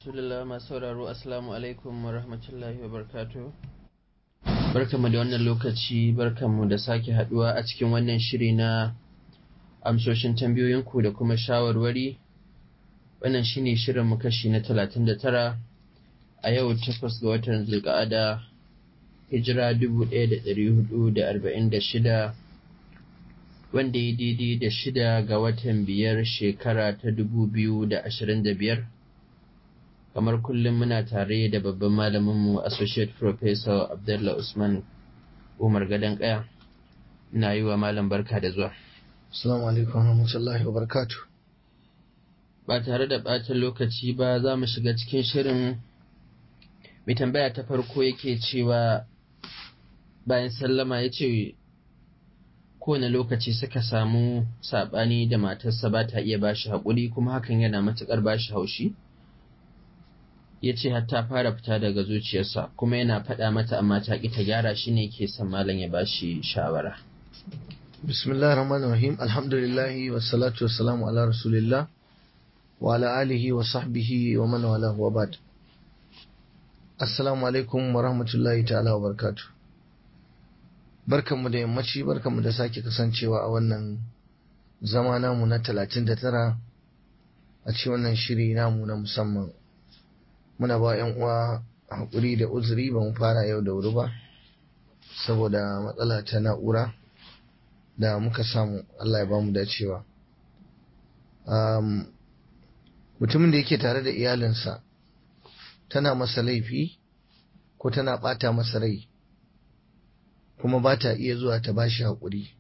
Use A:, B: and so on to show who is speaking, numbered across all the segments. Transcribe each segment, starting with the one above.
A: rasulullah masu sauraro assalamu alaikum wa rahmatullahi wa barkatu barkanmu da wannan lokaci barkanmu da sake haduwa a cikin wannan shiri na amsoshin tambayoyinku da kuma shawarwari wannan shine shirin mu kashi na talatin da tara a yau takwas ga watan zulqa'ada hijira dubu ɗaya da ɗari hudu da arba'in da shida wanda ya daidai da shida ga watan biyar shekara ta dubu biyu da ashirin da biyar kamar kullum muna tare da babban malaminmu associate professor abdullah usman umar gadon kaya ina yi wa malam barka da zuwa
B: Assalamu alaikum warahmatullahi wabarakatuh.
A: ba tare da ɓata lokaci ba za mu shiga cikin shirin mai tambaya ta farko yake cewa bayan sallama ya ce kowane lokaci suka samu saɓani da matarsa ba ta iya ba shi haƙuri kuma hakan yana matuƙar ba shi haushi ya ce hatta fara fita daga zuciyarsa kuma yana faɗa mata amma ta ƙi ta gyara shi ne ke son malam ya ba shi shawara
B: Bismillah rahman rahim alhamdulillahi wassalatu wassalamu ala rasulillah wa ala alihi wa sahbihi wa man wala wa ba'd. Assalamu alaikum wa rahmatullahi ta'ala wa barakatuh. Barkanmu da yammaci barkanmu da sake kasancewa a wannan zama namu na talatin da tara a ci wannan shiri namu na musamman. Muna ba 'yan uwa haƙuri da uzuri ba mu fara yau da wuri ba saboda matsala ta na'ura. da muka samu Allah ya ba mu dacewa. Um, mutumin da yake tare da iyalinsa tana masa laifi ko tana ɓata masa rai kuma ba ta iya zuwa ta ba shi haƙuri.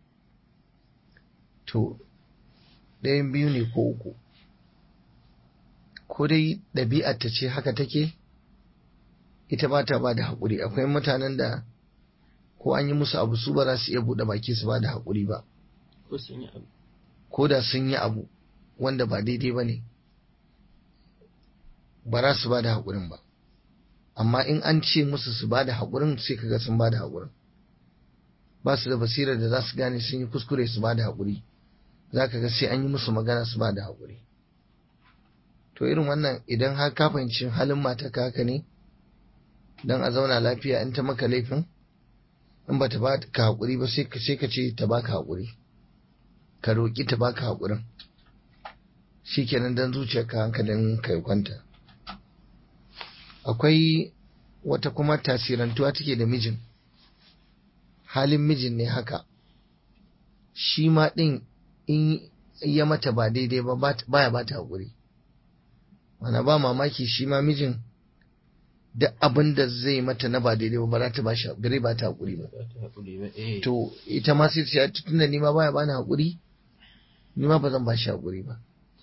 B: To, ɗayan biyu ne ko uku. Ko dai ɗabi'ar ta ce haka take, ita ba ta ba da haƙuri. Akwai mutanen da ko an yi musu abu su ba za su iya buɗe baki su ba da haƙuri ba. Ko da sun yi abu wanda ba daidai ba ne, ba za su ba da haƙurin ba. Amma in an ce musu su ba da haƙurin sai kaga sun ba da haƙurin. Ba su da basirar da za su gane sun yi kuskure su ba da haƙuri. Za ka ga sai an yi musu magana su ba da haƙuri. To irin wannan idan har ka fahimci halin mata haka ne, don a zauna lafiya in ta maka laifin, in ba ta ba ka haƙuri ba sai ka ce ta baka haƙuri ka roƙi ta baka haƙurin shi kenan don zuciyarka hankalin ka ya kwanta akwai wata kuma tasirantuwa take da mijin halin mijin ne haka shi ma ɗin in ya mata ba daidai ba baya ba ta haƙuri mana ba mamaki shi ma mijin duk abin da zai mata na ba daidai ba za ta ba shi gare ba ta haƙuri ba. To ita ma sai ta tunda ni ma baya bani haƙuri ni ma ba zan ba shi haƙuri ba.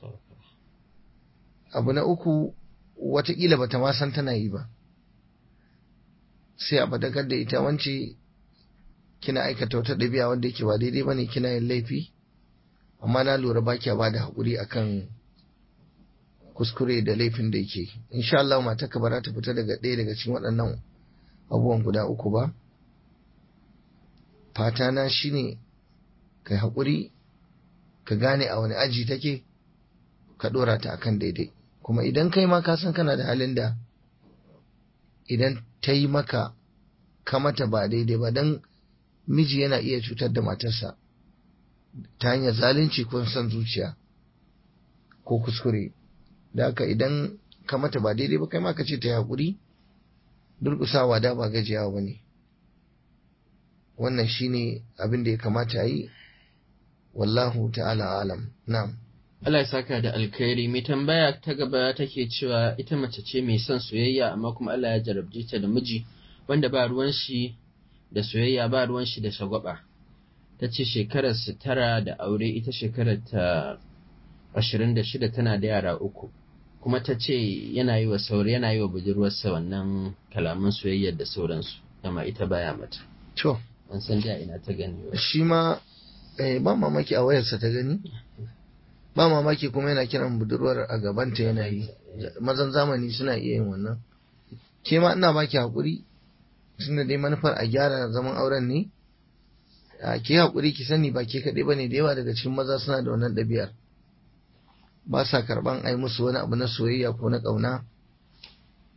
B: Abu na uku watakila bata ma san tana yi ba. Sai a fadakar da ita wance kina aikata wata ɗabi'a wanda yake ba daidai ba ne kina yin laifi amma na lura ba kya ba da haƙuri akan kuskure da laifin da yake insha Allah mata ka bara ta fita daga ɗaya daga cikin waɗannan abubuwan guda uku ba fata na shine kai haƙuri ka gane a wani aji take ka ɗora ta akan daidai kuma idan kai ma ka san kana da halin da idan ta yi maka ka mata ba daidai ba don miji yana iya cutar da matarsa ta hanyar zalunci ko son zuciya ko kuskure da haka idan ka mata ba daidai ba kai ma ka ce ta haƙuri durƙusawa da ba gajiyawa ba ne wannan shine abin da ya kamata a yi wallahu ta'ala alam na'am
A: Allah ya saka da alkhairi mai tambaya ta gaba take cewa ita mace ce mai son soyayya amma kuma Allah ya jarabce ta da miji wanda ba ruwan shi da soyayya ba ruwan shi da shagwaba ta ce shekarar su tara da aure ita shekarar ta ashirin da shida tana da yara uku kuma ta ce yana yi wa sauri yana yi wa budurwarsa wannan kalaman soyayyar da sauransu amma ita baya mata
B: to
A: an san da ina ta gani ba
B: shi ma eh, ba mamaki a wayarsa ta gani ba mamaki kuma yana kiran budurwar a gabanta yana yi mazan zamani suna iya yin wannan ke ma ina baki haƙuri tunda dai manufar a gyara zaman auren ne a ke haƙuri ki sani ba ke kaɗai ba ne da yawa daga cikin maza suna da wannan ɗabi'ar ba sa karɓan ai musu wani abu na soyayya ko na ƙauna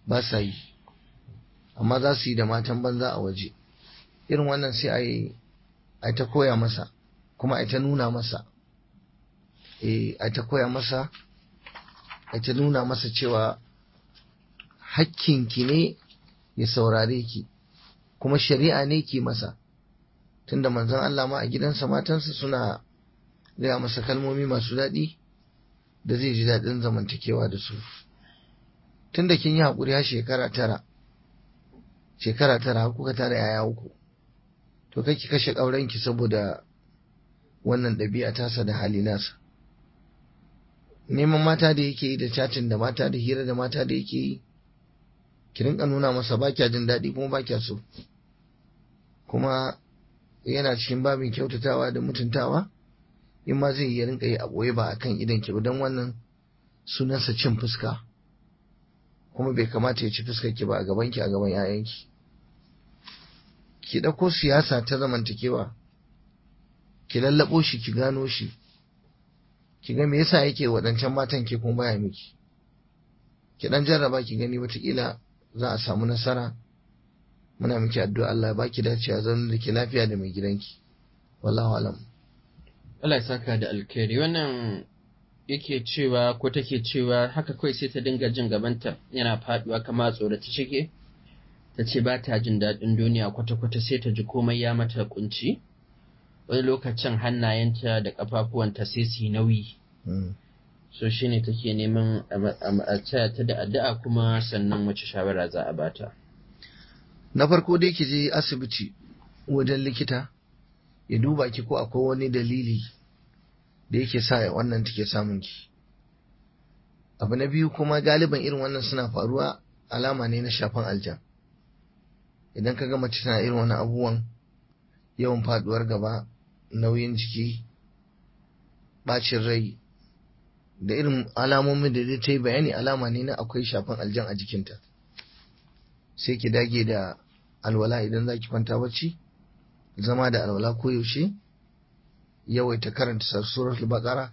B: ba sa yi amma za su yi da matan banza a waje irin wannan sai a yi a ta koya masa kuma a ta nuna masa eh a ta koya masa a ta nuna masa cewa hakkinki ne ya saurare ki kuma shari'a ne ki masa tunda manzon Allah ma a gidansa matansa suna gaya masa kalmomi masu daɗi da zai ji daɗin zamantakewa da su tunda kin yi haƙuri har shekara tara shekara tara har kuka tara yaya uku to kai ki kashe ƙaurenki saboda wannan ɗabi'a tasa da hali nasa neman mata da yake yi da chatin da mata da hira da mata da yake yi ki rinka nuna masa ba kya jin daɗi kuma ba kya so kuma yana cikin babin kyautatawa da mutuntawa in ma zai yi rinka yi a ɓoye ba akan idan ki ba don wannan sunansa cin fuska kuma bai kamata ya ci fuskar ki ba a gaban ki a gaban 'ya'yanki ki ɗauko siyasa ta zamantakewa ki lallaɓo shi ki gano shi ki ga me yasa yake waɗancan matan ke kuma baya miki ki ɗan jarraba ki gani wataƙila za a samu nasara muna miki addu'a Allah ba ki dacewa zan da ke lafiya da mai gidanki wallahu alam
A: Allah ya saka da alkhairi wannan yake cewa ko take cewa haka kawai sai ta dinga jin gabanta yana faduwa kama tsorata shike ta ce ba ta jin daɗin duniya kwata-kwata sai ta ji komai ya mata kunci wani lokacin hannayenta da ƙafafuwanta sai su yi nauyi so shine take neman a taya ta da addu'a kuma sannan wace shawara za a bata
B: na farko dai ki je asibiti wajen likita ya duba ki ko akwai wani dalili da yake sa wannan take samun ki abu na biyu kuma galiban irin wannan suna faruwa alama ne na shafan aljan idan ka ga mace tana irin wannan abubuwan yawan faduwar gaba nauyin jiki bacin rai da irin alamomin da ta yi bayani alama ne na akwai shafan aljan a jikinta sai ki dage da alwala idan za ki kwanta bacci zama da alwala koyaushe yawaita karanta suratul baqara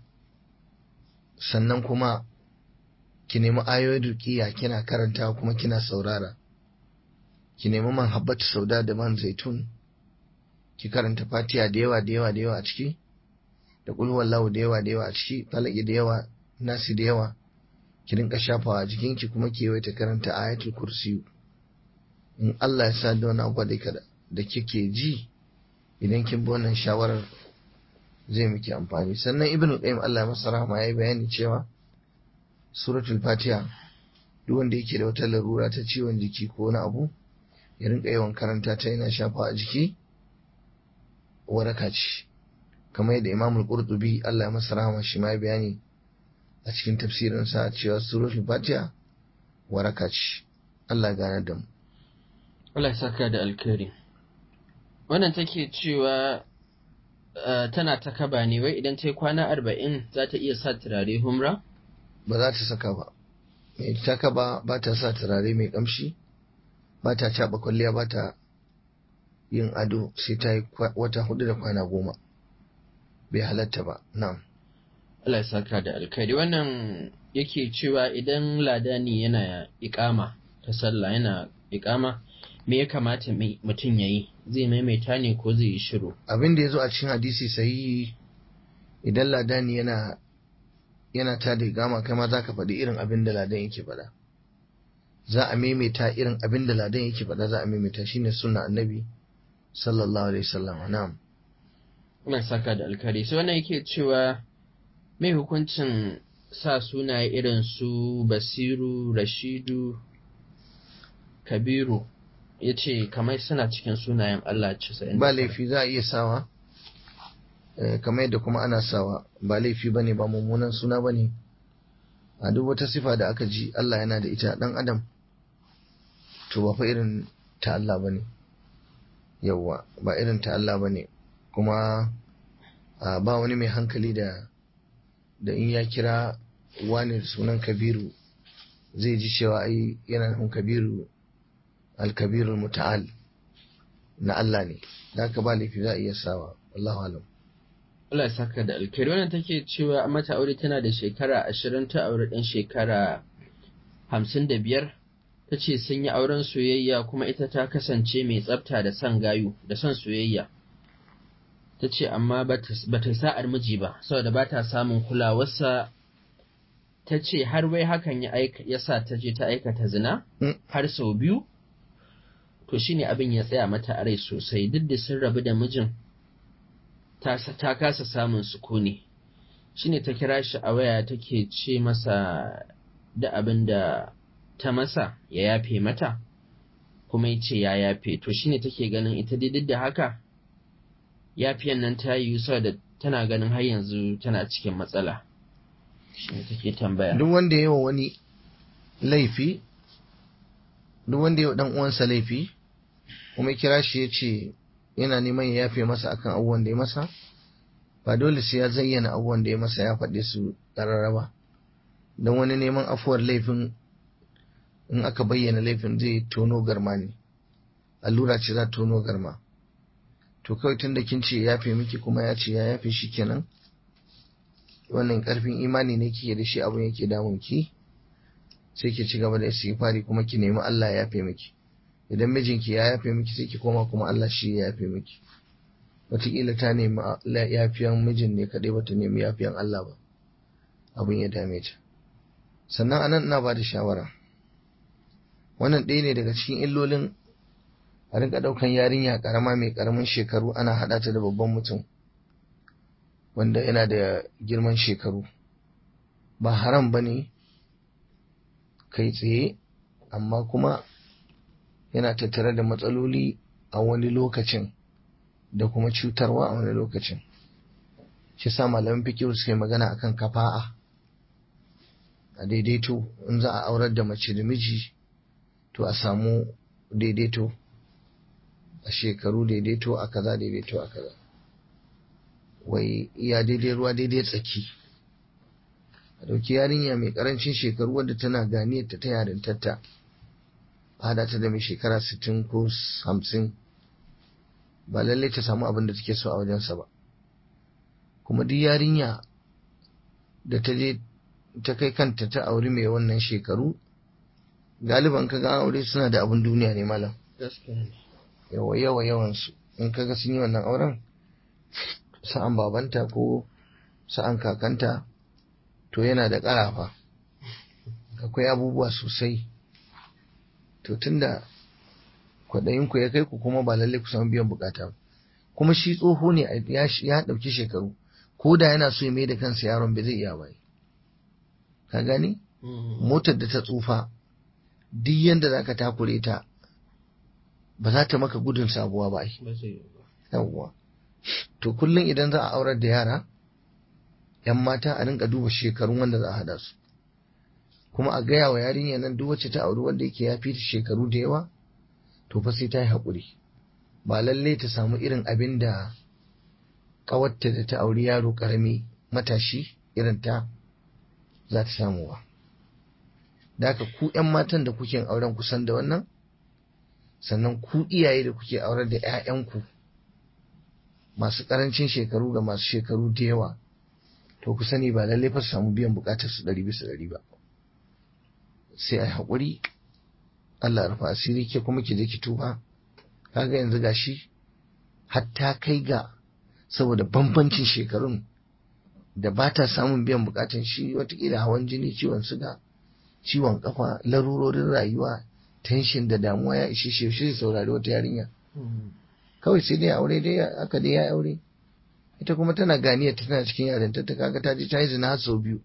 B: sannan kuma ki nemi ayoyin ruqiya kina karanta kuma kina saurara ki nemi man habbatu sauda da man zaitun ki karanta fatiha da yawa da yawa da yawa a ciki da kul wallahu da yawa da yawa a ciki falaki da yawa nasi da yawa ki rinka shafawa a jikinki kuma ki yawaita karanta ayatul kursiyu in Allah ya sa da wani abu da da kike ji idan kin bi wannan shawarar zai miki amfani sannan ibn qayyim Allah ya masa rahama yayi bayani cewa suratul fatiha duk wanda yake da wata larura ta ciwon jiki ko wani abu ya rinka yawan karanta ta yana shafa a jiki waraka ce kamar yadda imamul qurtubi Allah ya masa rahama shi ma ya bayani a cikin tafsirinsa cewa suratul fatiha waraka ce Allah ya gane da mu
A: Allah ya saka da alkhairi wannan take cewa tana ta kaba ne wai idan ta yi kwana arba'in za ta iya sa turare humra?
B: ba za ta saka ba mai ta kaba ba ta sa turare mai kamshi ba ta caɓa kwalliya ba ta yin ado sai ta yi wata hudu da kwana goma bai halatta ba na'am
A: Allah ya saka da alkhairi wannan yake cewa idan ladani yana ikama ta sallah yana ikama me ya kamata mutum ya yi zai maimaita ne ko zai yi shiru
B: abin da ya zo a cikin hadisi sahihi idan ladani yana yana ta da gama kai ma za ka faɗi irin abin da ladan yake faɗa za a maimaita irin abin da ladan yake faɗa za a maimaita shine sunna annabi sallallahu alaihi wasallam na'am
A: Allah saka da alkhairi sai wannan yake cewa mai hukuncin sa sunaye irin su Basiru Rashidu Kabiru ya ce kamar suna cikin sunayen Allah casa'in
B: ba laifi za a iya sawa kamar yadda kuma ana sawa ba laifi bane ba mummunan suna bane a duk wata sifa da aka ji Allah yana da ita dan adam to ba fa irin ta Allah bane yawwa ba irin ta Allah bane kuma ba wani mai hankali da da in ya kira wani sunan kabiru zai ji cewa ai yana nufin kabiru alkabirul muta'al na Allah ne da ka ba laifi za a iya sawa wallahu alam
A: Allah ya saka da alkhairi wannan take cewa mata aure tana da shekara ashirin ta aure ɗan shekara hamsin da biyar ta ce sun yi auren soyayya kuma ita ta kasance mai tsafta da son gayu da son soyayya ta ce amma ba ta sa'ar miji ba saboda ba ta samun kulawarsa ta ce har wai hakan ya sa ta je ta aikata zina har sau biyu to shine abin ya tsaya mata a rai sosai duk da sun rabu da mijin ta kasa samun sukuni shine ta kira shi a waya take ce masa da abin da ta masa ya yafe mata kuma ya ce ya yafe to shine take ganin ita dai duk da haka yafiyan nan ta yi da tana ganin har yanzu tana cikin matsala shine take tambaya
B: duk wanda yawa wani laifi duk wanda yawa dan uwansa laifi kuma kira shi ya ce yana neman ya yafe masa akan abubuwan da ya masa ba dole sai ya zayyana abubuwan da ya masa ya faɗe su ƙarara ba don wani neman afuwar laifin in aka bayyana laifin zai tono garma ne allura ce za tono garma to kawai tun da kin ce ya yafe miki kuma ya ce ya yafe shi kenan wannan karfin imani ne kike da shi abin yake damun ki sai ki ci gaba da istighfari kuma ki nemi Allah ya yafe miki idan mijinki ya yafe miki sai ki koma kuma Allah shi ya yafe miki wataƙila ta nemi yafiyan mijin ne kaɗai bata nemi yafiyan Allah ba abin ya dame ta sannan anan ina ba da shawara wannan ɗaya ne daga cikin illolin a rinka ɗaukan yarinya ƙarama mai ƙaramin shekaru ana haɗa ta da babban mutum wanda yana da girman shekaru ba haram ba ne kai tsaye amma kuma yana tattare da matsaloli a wani lokacin da kuma cutarwa a wani lokacin shi sa malamin fikiru suka yi magana akan kafa'a a daidaito in za a aurar da mace da miji to a samu daidaito a shekaru daidaito a kaza daidaito a kaza wai iya daidai ruwa daidai tsaki a dauki yarinya mai karancin shekaru wadda tana ganiyar ta yarintarta a hada ta da mai shekara 60 ko 50 ba lallai ta samu abin da take so a wajensa ba kuma duk yarinya da ta je ta kai kanta ta auri mai wannan shekaru galiban ka ga aure suna da abin duniya ne malam yawa yawa yawansu in kaga sun yi wannan auren sa'an babanta ko sa'an kakanta to yana da ƙarafa akwai abubuwa sosai to tunda kwaɗayinku ya kai ku kuma ba lalle ku samu biyan bukata kuma shi tsoho ne ya ɗauki shekaru ko da yana so ya mai da kansa yaron bai zai iya ba ka gani motar da ta tsufa duk yanda za ka takure ta ba za ta maka gudun sabuwa ba yawwa to kullum idan za a aurar da yara yan mata a rinka duba shekarun wanda za a hada su kuma a gaya wa yarinya nan duk wacce ta auri wanda yake ya fi ta shekaru da yawa to fa sai ta yi haƙuri ba lalle ta samu irin abin da ƙawarta da ta auri yaro ƙarami matashi irin ta za ta samu ba da haka ku 'yan matan da kuke auren kusan da wannan sannan ku iyaye da kuke aurar da 'ya'yanku masu ƙarancin shekaru ga masu shekaru da yawa to ku sani ba lallai fa su samu biyan buƙatar su ɗari bisa ɗari ba sai a haƙuri Allah rufa asiri ke kuma ki je ki tuba kaga yanzu gashi hatta kai ga saboda bambancin shekarun da ba ta samun biyan bukatun shi watakila hawan jini ciwon suga ciwon kafa larurorin rayuwa tension da damuwa ya ishe shi shi saurari wata yarinya kawai sai dai aure dai aka dai ya aure ita kuma tana ganiya tana cikin yarinta ta kaga ta je ta yi zina har sau biyu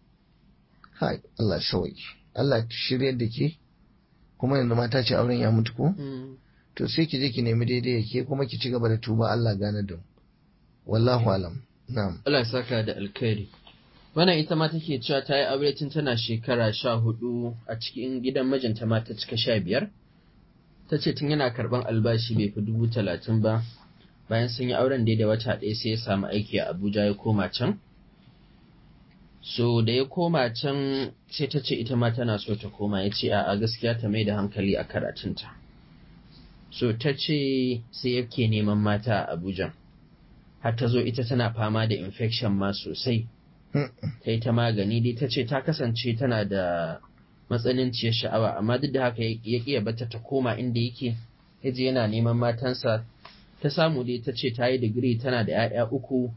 B: hai Allah sauki Allah shiryar da ke kuma yanzu mata ce auren ya mutu ko to sai ki je ki nemi daidai ke kuma ki ci gaba da tuba Allah gane da wallahu alam na'am
A: Allah ya saka da alkhairi wannan ita ma take cewa ta yi aure tun tana shekara sha hudu a cikin gidan mijinta ma ta cika sha biyar ta ce tun yana karban albashi bai fi dubu talatin ba bayan sun yi auren da da wata ɗaya sai ya samu aiki a abuja ya koma can so da ya koma can sai ta ce ita ma tana so ta koma ya ce a gaskiya ta mai da hankali a karatunta so ta ce sai yake neman mata a abuja har ta zo ita tana fama da infection ma sosai ta yi ta magani dai ta ce ta kasance tana da matsananciyar sha'awa amma duk da haka ya ƙiya bata ta koma inda yake yaje yana neman matansa ta samu dai ta ce ta yi digiri tana da 'ya'ya uku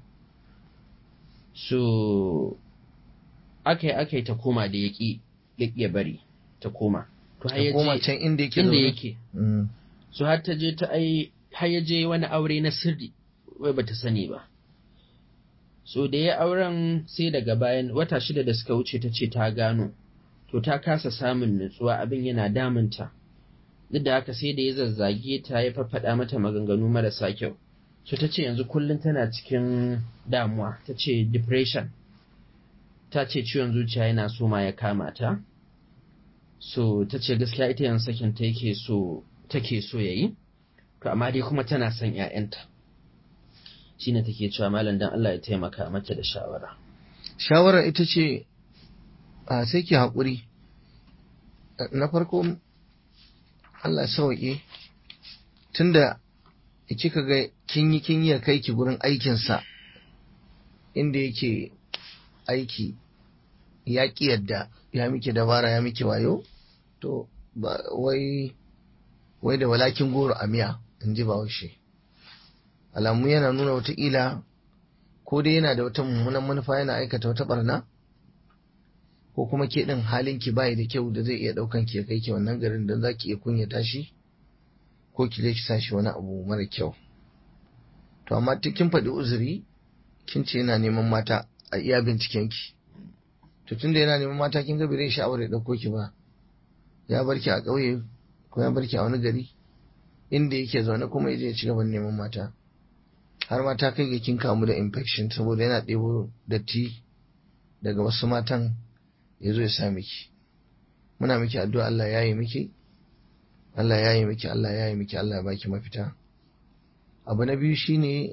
A: so aka yi aka yi ta koma da ya ƙi ya bari ta koma to har
B: ta koma
A: yaje
B: can inda yake
A: inda
B: zaune.
A: yake
B: Mm.
A: so har ta je ta ai har ya je wani aure na sirri wai bata sani ba so da ya auren sai daga bayan wata shida da suka wuce ta ce ta gano to ta kasa samun nutsuwa abin yana damunta duk da haka sai da ya zazzage ta ya faffaɗa mata maganganu marasa kyau so ta ce yanzu kullum tana cikin damuwa ta ce depression ta ce ciwon zuciya yana so ma ya kama ta so ta ce gaskiya ita yanzu sakin ta yake so take so yayi to amma dai kuma tana son ƴaƴanta shine take cewa malam dan Allah ya taimaka mata da shawara
B: shawarar ita ce a sai ki haƙuri na farko Allah sauƙi tunda kika ga kin yi kin yi kai ki gurin aikinsa inda yake aiki ya ƙi yadda ya miki dabara ya miki wayo to ba wai wai da walakin goro a miya in ji bahaushe alamu yana nuna wataƙila ko dai yana da wata mummunan manufa yana aikata wata barna ko kuma ke ɗin halin ki bayi da kyau da zai iya ɗaukan ki ya kai ki wannan garin don za ki iya kunyata shi ko ki je ki sa shi wani abu mara kyau to amma ta kin faɗi uzuri kin ce yana neman mata a iya binciken ki to tunda yana neman mata kin ga bai zai sha'awar ya ɗauko ki ba ya bar ki a ƙauye ko ya bar ki a wani gari inda yake zaune kuma ya je ya ci gaban neman mata har ma ta kai ga kin kamu da infection saboda yana ɗebo datti daga wasu matan ya zo ya sa miki muna miki addu'a Allah ya yi miki Allah ya yi miki Allah ya yi miki Allah ya baki mafita abu na biyu shine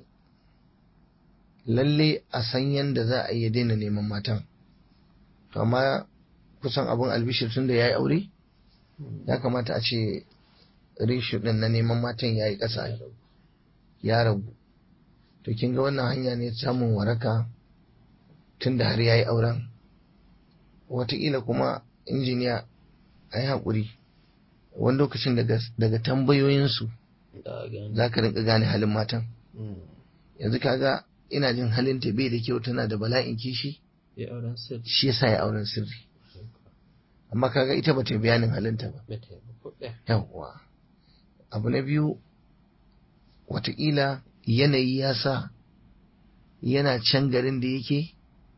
B: lalle a san yanda za a iya daina neman matan to amma kusan abun albishir tun da ya yi aure ya kamata a ce ratio ɗin na neman matan ya yi ƙasa ya ragu to kin ga wannan hanya ne samun waraka tun da har ya yi auren wataƙila kuma injiniya a yi haƙuri wani lokacin daga tambayoyinsu za ka rinka gane halin matan yanzu kaga ina jin halin ta bai da kyau tana da bala'in kishi
A: ya auren sirri
B: shi yasa ya auren sirri amma kaga ita ba ta bayanin halinta ba
A: bata yi ba ko ɗaya.
B: yawwa abu na biyu wataƙila yanayi ya sa yana can garin da yake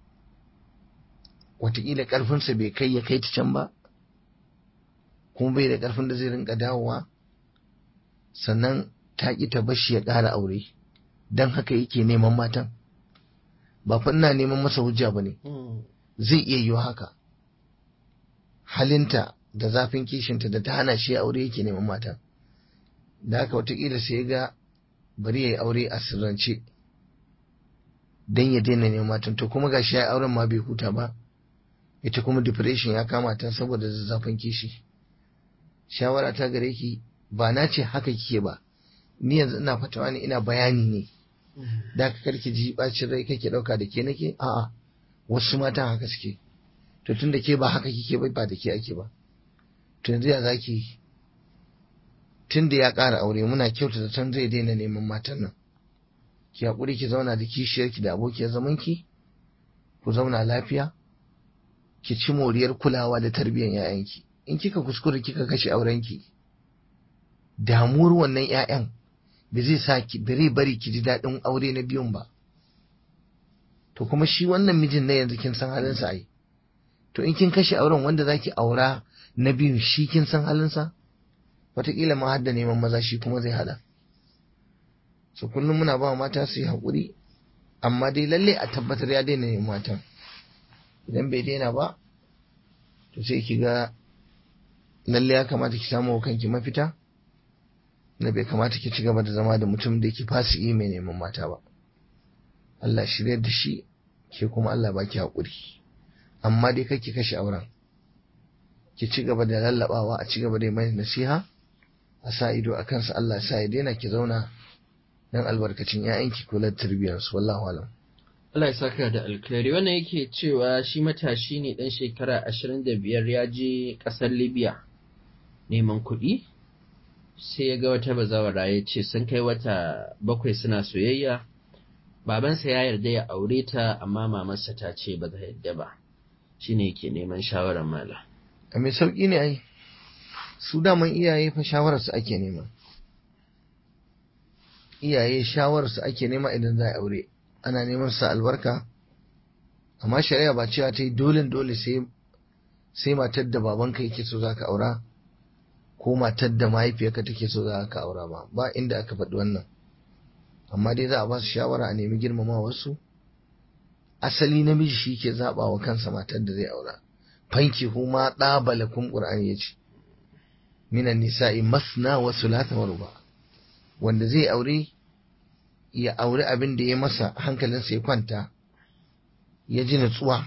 B: wataƙila ƙarfinsa bai kai ya kai ta can ba kuma bai da ƙarfin da zai rinka dawowa sannan ta ƙi ta bashi ya ƙara aure don haka yake neman matan ba fa ina neman masa hujja ba ne
A: Mm.
B: zai iya yiwa haka halinta da zafin kishinta da ta hana shi aure yake neman mata da haka watakila sai ga bari ya yi aure a sirrance don ya daina neman matan to kuma gashi ya yi auren ma bai huta ba ita kuma depression ya kama ta saboda zazzafin kishi shawara ta gare ki ba na ce haka kike ba ni yanzu ina fatawa ne ina bayani ne da ka karki ji bacin rai kake dauka da ke nake a'a wasu matan haka suke to tun da ke ba haka kike ba ba da ke ake ba to yanzu ya zaki tun da ya ƙara aure muna kyauta da tun zai daina neman matan nan ki haƙuri ki zauna da kishiyarki da abokiyar zamanki ku zauna lafiya ki ci moriyar kulawa da tarbiyyar 'ya'yanki in kika kuskure kika kashe aurenki damuwar wannan 'ya'yan ba zai sa ki bare bari ki ji daɗin aure na biyun ba to kuma shi wannan mijin na yanzu kin san halinsa ai to in kin kashe auren wanda zaki aura na biyun shi kin san halinsa wataƙila ma har da neman maza shi kuma zai hada so kullum muna ba mata su yi haƙuri amma dai lalle a tabbatar ya daina neman matan idan bai daina ba to sai ki ga lalle ya kamata ki samu wa kanki mafita na bai kamata ki ci gaba da zama da mutum da yake fasiki mai neman mata ba Allah shirya da shi ke kuma Allah baki haƙuri amma dai kake kashe auren ki ci gaba da lallabawa a ci gaba da mai nasiha a sa ido a kansa Allah sa ya daina ki zauna dan albarkacin 'ya'yanki kula da tarbiyyarsu wallahu alam
A: Allah ya saka da alkhairi wannan yake cewa shi matashi ne ɗan shekara ashirin da biyar ya je ƙasar Libya neman kuɗi sai ya ga wata bazawara ya ce sun kai wata bakwai suna soyayya babansa ya yarda ya aure ta amma mamarsa ta ce ba za yarda ba shine yake neman shawarar mala
B: a mai sauƙi ne ai su daman iyaye fa shawararsu ake nema iyaye shawararsu ake nema idan za a aure ana neman sa albarka amma shari'a ba cewa ta yi dole dole sai sai matar da babanka yake so za ka aura ko matar da mahaifiyarka take so za ka aura ba ba inda aka faɗi wannan amma dai za a ba su shawara a nemi girmama wasu asali namiji shi ke zaɓa wa kansa matar da zai aura fanki huma ɗabala kun ƙur'ani ya ce minan nisa'i masna wa sulata wa ruba wanda zai aure ya aure abin da ya masa hankalinsa ya kwanta ya ji nutsuwa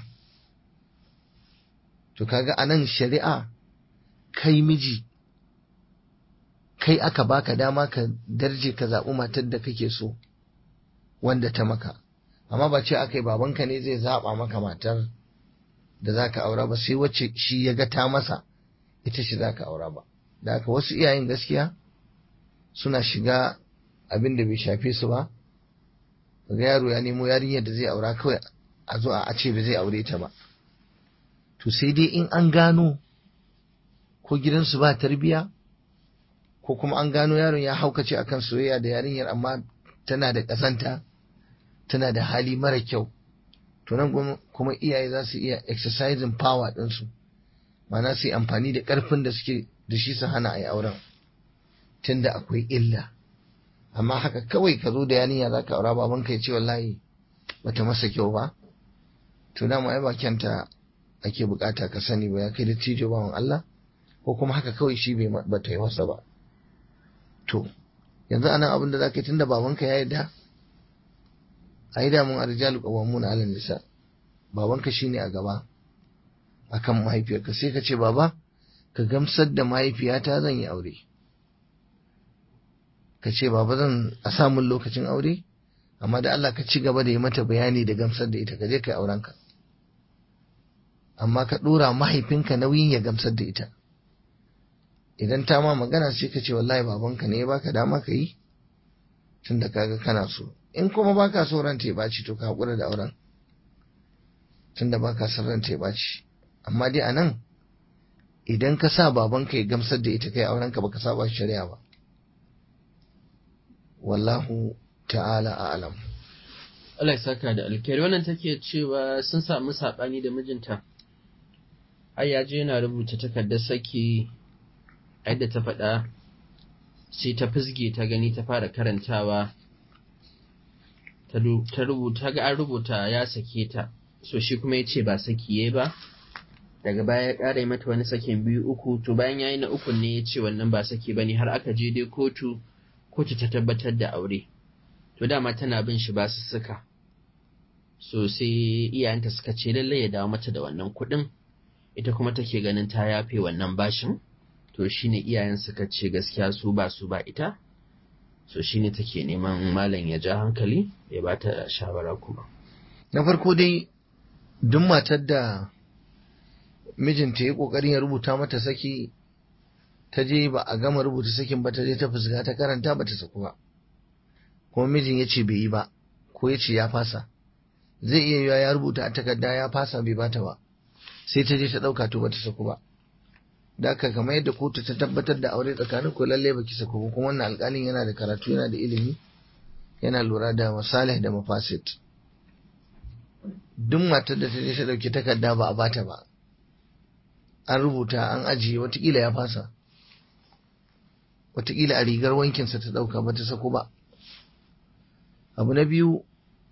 B: to kaga anan shari'a kai miji kai aka baka dama ka darje ka zaɓi matar da kake so wanda ta maka amma ba ce aka yi babanka ne zai zaɓa maka matar da za ka aura ba sai wacce shi ya ga ta masa ita shi za ka aura ba da haka wasu iyayen gaskiya suna shiga abin da bai shafe su ba ga yaro ya nemo yarinyar da zai aura kawai a zo a ce ba zai aure ta ba to sai dai in an gano ko gidansu ba tarbiya ko kuma an gano yaron ya haukace akan soyayya da yarinyar amma tana da ƙazanta tana da hali mara kyau to nan kuma iyaye za su iya exercising power ɗinsu ma'ana su yi amfani da ƙarfin da suke da shi su hana a yi auren tunda akwai illa amma haka kawai ka zo da yarinya za ka aura baban ka ya ce wallahi bata masa kyau ba to dama ai ba kyanta ake bukata ka sani ba ya kai da tijo bawan Allah ko kuma haka kawai shi bai bata yi masa ba to yanzu anan abin da za ka yi tunda babanka ya yarda a yi damun arjalu qawwamuna 'ala nisa babanka shine a gaba akan mahaifiyarka sai ka ce baba ka gamsar da mahaifiyata zan yi aure ka ce baba zan a samun lokacin aure amma da Allah ka ci gaba da yi mata bayani da gamsar da ita ka je ka yi aurenka amma ka ɗora mahaifinka nauyin ya gamsar da ita idan ta ma magana sai ka ce wallahi babanka ne ya baka dama ka yi tun da kaga kana so in kuma baka so ran ya ɓaci to ka haƙura da auren tun da baka son ran ya ɓaci amma dai a nan idan ka sa babanka ya gamsar da ita kai aurenka baka saba shari'a ba wallahu ta'ala a'lam
A: Allah ya saka da alkhairi wannan take cewa sun samu saɓani da mijinta ai ya je yana rubuta takardar saki yadda ta faɗa sai ta fizge ta gani ta fara karantawa ta rubuta ga an rubuta ya sake ta so shi kuma ya ce ba saki ya ba daga baya ya ƙara mata wani sakin biyu uku to bayan ya yi na ukun ne ya ce wannan ba saki ba ne har aka je dai kotu kotu ta tabbatar da aure to dama tana bin shi ba su suka so sai iyayenta suka ce lallai ya dawo mata da wannan kuɗin ita kuma take ganin ta yafe wannan bashin to shine iyayen suka ce gaskiya su ba su ba ita so shine take neman malam ya ja hankali ya ba ta shawara kuma
B: na farko dai duk matar da mijinta ya kokarin ya rubuta mata saki ta je ba a gama rubuta sakin ba ta je ta fuska ta karanta ba ta saku ba kuma mijin ya ce bai yi ba ko ya ce ya fasa zai iya yiwa ya rubuta a takarda ya fasa bai bata ba sai ta je ta ɗauka to bata saku ba da haka kamar yadda kotu ta tabbatar da aure tsakanin ku lalle baki saku ba kuma wannan alƙalin yana da karatu yana da ilimi yana lura da masalih da mafasid duk matar da ta je ta ɗauki takarda ba a bata ba an rubuta an ajiye watakila ya fasa watakila a rigar wankinsa ta ɗauka ba ta sako ba abu na biyu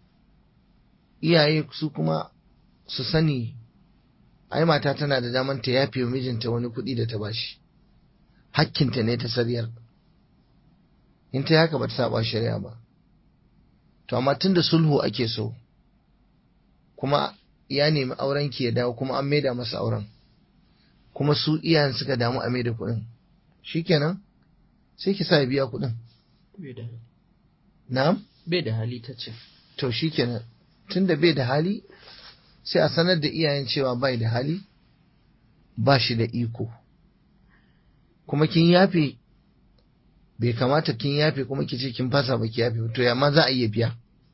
B: iyaye su kuma su sani ai mata tana da daman ta yafe wa mijinta wani kuɗi da ta bashi hakkinta ne ta sariyar in ta haka ba ta saba shari'a ba to amma tun da sulhu ake so kuma ya nemi auren ki ya dawo kuma an maida masa auren kuma su iyayen suka damu a maida kuɗin shikenan sai ki sa ya biya kuɗin na'am
A: bai da hali ta ce
B: to shikenan tunda bai da hali sai a sanar da iyayen cewa bai da hali ba shi da iko kuma kin yafe bai kamata kin yafe kuma ki ce kin fasa ba ki yafe to yamma za a iya biya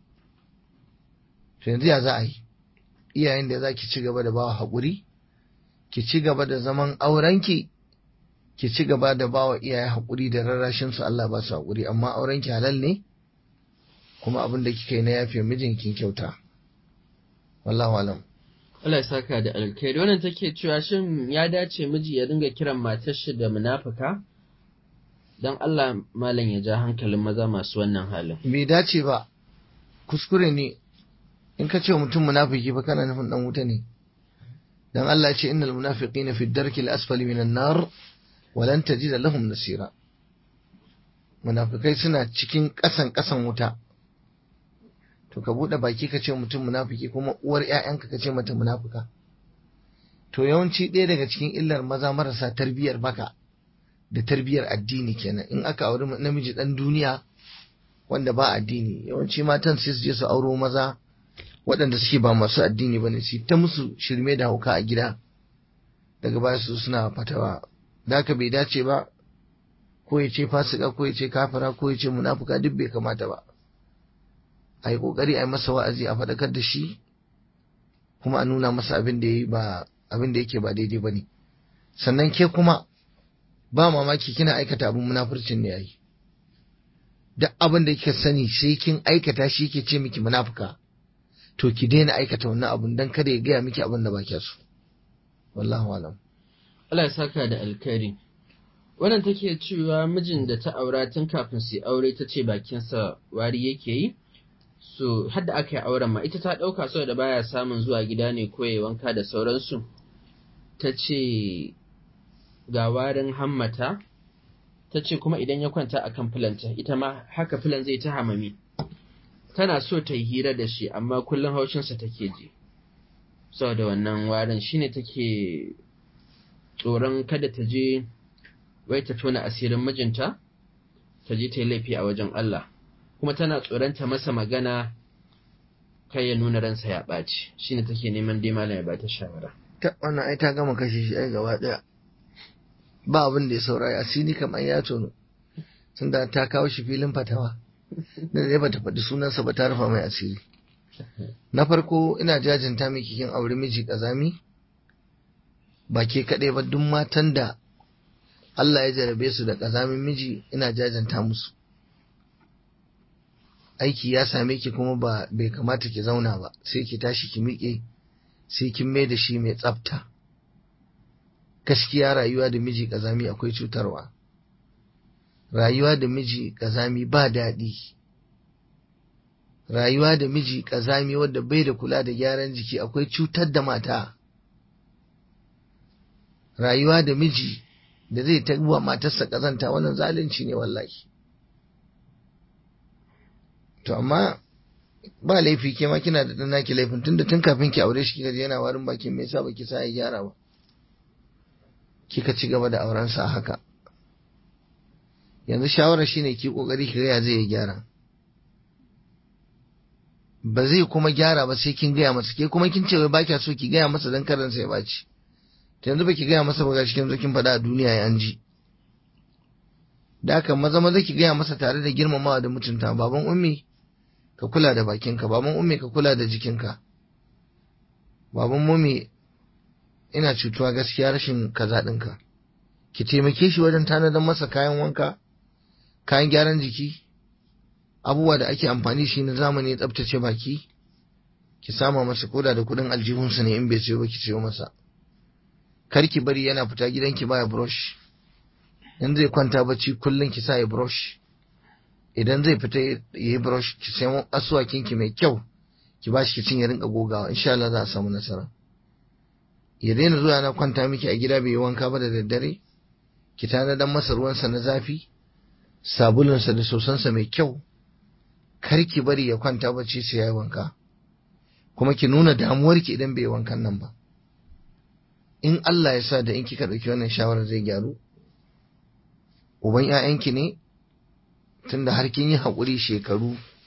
B: to yanzu ya za a yi iyayen da za ki ci gaba da bawa haƙuri ki ci gaba da zaman aurenki ki ci gaba da bawa iyaye haƙuri da rarrashin su Allah ba su haƙuri amma aurenki halal ne kuma abin da kika yi na yafe mijin kin kyauta wallahu alam
A: Allah ya saka da alkhairi wannan take cewa shin ya dace miji ya dinga kiran matar shi da munafuka dan Allah malam ya ja hankalin maza masu wannan halin
B: bai dace ba kuskure ne in ka ce wa mutum munafiki ba kana nufin dan wuta ne dan Allah ya ce innal munafiqina fi darki al-asfali minan nar wa lan tajida lahum nasira munafikai suna cikin kasan kasan wuta to ka bude baki ka ce mutum munafiki kuma uwar ƴaƴanka ka ce mata munafuka to yawanci ɗaya daga cikin illar maza marasa tarbiyar baka da tarbiyar addini kenan in aka auri namiji dan duniya wanda ba addini yawanci matan sai su je su auro maza waɗanda suke ba masu addini bane su ta musu shirme da hauka a gida daga baya su suna fatawa da haka bai dace ba ko ya ce fasika ko ya ce kafira ko ya ce munafuka duk bai kamata ba a yi kokari a yi masa wa'azi a faɗakar da shi kuma a nuna masa abin da yi ba abin da yake ba daidai bane sannan ke kuma ba mamaki kina aikata abin munafurcin ne yayi duk abin da kika sani sai kin aikata shi yake ce miki munafuka to ki daina aikata wannan abun dan kada ya gaya miki abin da ba kya so wallahu alam
A: Allah ya saka da alkhairi wannan take cewa mijin da ta aura tun kafin su aure ta ce bakinsa wari yake yi so hadda aka yi auren ma ita ta ɗauka saboda baya samun zuwa gida ne ko ya wanka da sauransu ta ce ga warin hammata ta ce kuma idan ya kwanta a kan filanta ita ma haka filan zai ta hamami tana so ta yi hira da shi amma kullum haushinsa take ji saboda wannan warin shine take tsoron kada ta je wai ta tona asirin mijinta ta je ta yi laifi a wajen Allah kuma tana tsoron ta masa magana kai ya nuna ransa ya ɓaci shine take neman dai malam ya bata shawara
B: ta wannan ai ta gama kashe shi ai gaba daya ba abin da ya saurari asiri kamar ya tono tunda ta kawo shi filin fatawa da zai bata faɗi sunansa ba ta rufa mai asiri na farko ina jajinta miki kin aure miji kazami ba ke kaɗai ba duk matan da Allah ya jarabe su da kazamin miji ina jajanta musu aiki ya same ki kuma ba bai kamata ki zauna ba sai ki tashi ki miƙe sai kin mai da shi mai tsafta gaskiya rayuwa da miji kazami akwai cutarwa rayuwa da miji kazami ba daɗi rayuwa da miji kazami wadda bai da kula da gyaran jiki akwai cutar da mata rayuwa da miji da zai ta wa matarsa kazanta wannan zalunci ne wallahi to amma ba laifi ke ma kina da naki laifin tunda tun kafin ki aure shi kika je yana warin bakin me yasa baki sa ya gyara ba kika ci gaba da auren sa haka yanzu shawara shine ki kokari ki ga zai gyara ba zai kuma gyara ba sai kin gaya masa ke kuma kin ce wai ba kya so ki gaya masa dan karan sai ya baci to yanzu baki gaya masa ba gashi kin zo kin faɗa a duniya ya an ji da haka maza maza ki gaya masa tare da girmamawa da mutunta baban ummi ka kula da bakinka baban ummi ka kula da jikinka baban mummi ina cutuwa gaskiya rashin kaza ɗinka ki taimake shi wajen tanadar masa kayan wanka kayan gyaran jiki abubuwa da ake amfani shi na zamani ya tsabtace baki ki sama masa koda da kuɗin aljihunsa ne in bai sayo ba ki sayo masa kar ki bari yana fita gidanki baya brush in zai kwanta bacci kullum ki sa ya brush idan zai fita ya yi brush ki sayo asuwakin ki mai kyau ki ba shi kicin ya rinka gogawa insha Allah za a samu nasara ya daina zuwa na kwanta miki a gida bai yi wanka ba da daddare ki tanadar masa ruwansa na zafi sabulunsa da sosansa mai kyau kar ki bari ya kwanta bacci sai ya yi wanka kuma ki nuna damuwarki idan bai yi wankan nan ba in Allah ya sa da in kika ɗauki wannan shawarar zai gyaru uban 'ya'yanki ne tunda har kin yi haƙuri shekaru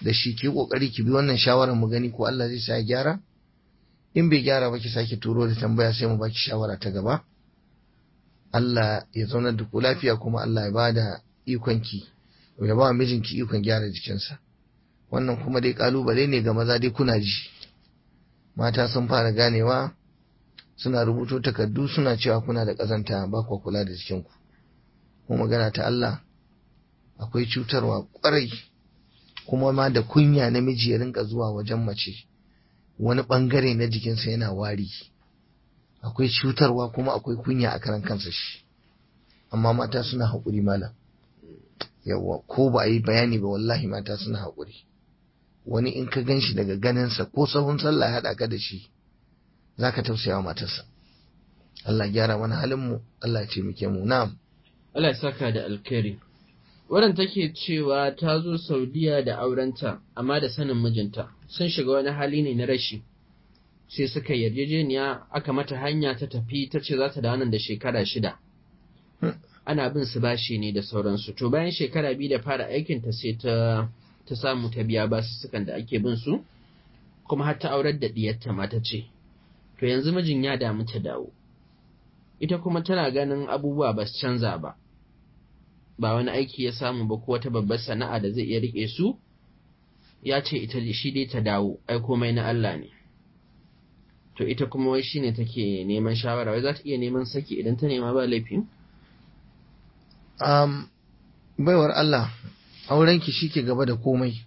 B: da shi ki kokari ki bi wannan shawarar mu gani ko Allah zai sa ya gyara in bai gyara ba ki sake turo da tambaya sai mu baki shawara ta gaba Allah ya zaunar da ku lafiya kuma Allah ya bada ikon ki ya ba mijinki ikon gyara jikinsa wannan kuma dai kalubale ne ga maza dai kuna ji mata sun fara ganewa suna rubuto takardu suna cewa kuna da ƙazanta ba kwa kula da jikinku kuma magana ta Allah akwai cutarwa ƙwarai kuma ma da kunya namiji ya rinka zuwa wajen mace wani ɓangare na jikinsa yana wari akwai cutarwa kuma akwai kunya a karan kansa shi amma mata suna haƙuri malam yawwa ko ba a yi bayani ba wallahi mata suna haƙuri wani in ka gan shi daga ganinsa ko sahun sallah ya haɗa ka da shi za ka tausaya wa matarsa Allah gyara mana halinmu Allah ya taimake mu na'am
A: Allah ya saka da alkhairi Wannan take cewa ta zo Saudiya da aurenta amma da sanin mijinta sun shiga wani hali ne na rashi sai suka yarjejeniya aka mata hanya ta tafi ta ce za ta da nan da shekara shida ana bin su bashi ne da sauransu to bayan shekara biyu da fara aikinta sai ta ta samu ta biya basussukan da ake bin su kuma har ta aurar da diyarta ma ta ce to yanzu mijin ya damu ta dawo ita kuma tana ganin abubuwa ba su canza ba ba wani aiki ya samu ba ko wata babbar sana'a da zai iya rike su ya ce ita shi dai ta dawo ai komai na Allah ne to ita kuma wai shine take neman shawara wai za ta iya neman saki idan ta nema ba laifi
B: um, baiwar Allah aurenki shike gaba da komai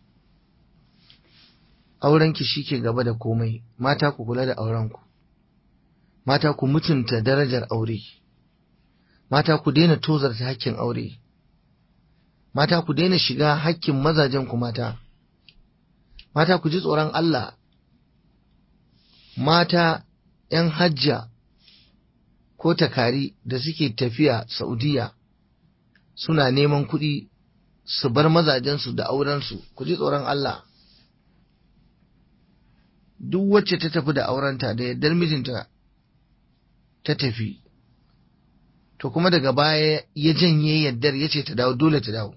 B: aurenki shike gaba da komai mata ku kula da aurenku mata ku mutunta darajar aure mata ku daina tozarta hakkin aure mata ku daina shiga hakkin mazajen ku mata mata ku ji tsoron Allah mata ‘yan hajja ko takari da suke tafiya Saudiya suna neman kuɗi su bar mazajensu da aurensu ku ji tsoron Allah duk wacce ta tafi da aurenta da yardar mijinta ta tafi to kuma daga baya ya janye yaddar ya ce ta dawo dole ta dawo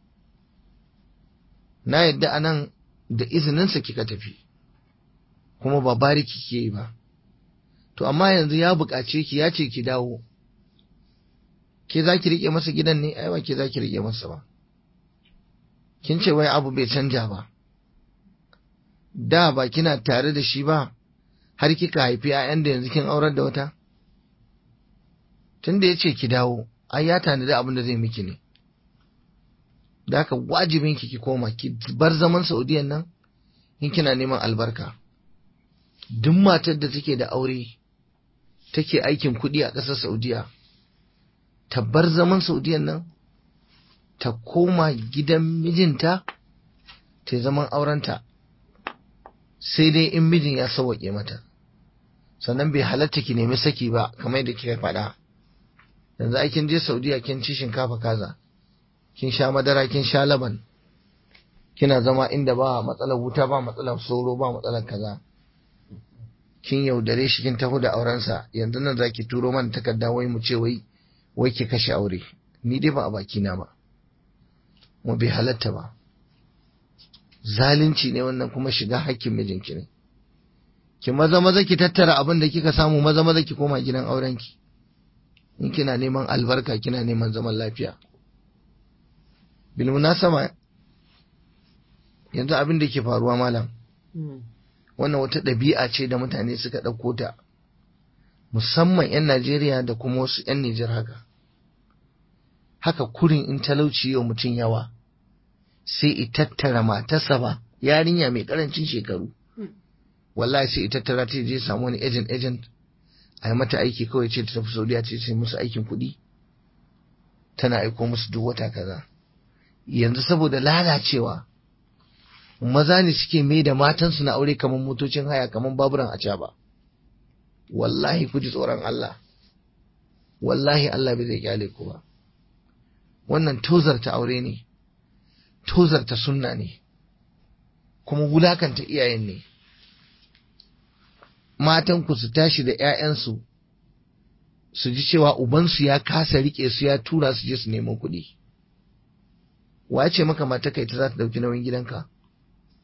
B: na yadda anan da izininsa kika tafi kuma ba bariki ke yi ba to amma yanzu ya buƙace ki ya ce ki dawo ke za ki riƙe masa gidan ne ai ba ke za ki riƙe masa ba kin ce wai abu bai canja ba da ba kina tare da shi ba har kika haifi 'ya'yan da yanzu kin aurar da wata tun da ya ce ki dawo ai ya tanadi abin da zai miki ne da haka wajibin ki ki koma ki bar zaman saudiyan nan in kina neman albarka duk matar da take da aure take aikin kuɗi a ƙasar saudiya ta bar zaman saudiyan nan ta koma gidan mijinta ta zaman aurenta sai dai in mijin ya sauwaƙe mata sannan bai halatta ki nemi saki ba kamar da kika faɗa yanzu ai kin je saudiya kin ci shinkafa kaza kin sha madara kin sha laban kina zama inda ba matsalar wuta ba matsalar sauro ba matsalar kaza kin yaudare shi kin taho da aurensa yanzu nan zaki turo mana takarda wai mu ce wai wai ki kashe aure ni dai ba a baki na ba mu bai halatta ba zalunci ne wannan kuma shiga hakkin mijinki ne ki maza maza ki tattara abin da kika samu maza maza ki koma gidan aurenki in kina neman albarka kina neman zaman lafiya bil munasaba yanzu abin da ke faruwa malam wannan wata ɗabi'a ce da mutane suka ɗauko ta musamman 'yan Najeriya da kuma wasu 'yan Nijar haka haka kurin in talauci yau mutum yawa sai i tattara matarsa ba yarinya mai karancin shekaru wallahi sai i tattara ta je samu wani agent agent a yi mata aiki kawai ce ta tafi saudiya ce sai musu aikin kuɗi tana aiko musu duk wata kaza yanzu saboda lalacewa maza ne suke mai da matansu na aure kamar motocin haya kamar baburan a ba wallahi ku ji tsoron Allah wallahi Allah bai zai kyale ku ba wannan tozarta aure ne tozarta sunna ne kuma wulakanta iyayen ne matanku su tashi da 'ya'yansu su ji cewa ubansu ya kasa rike su ya tura su je su nemo kuɗi wace maka mata kai ta za ta ɗauki nauyin gidanka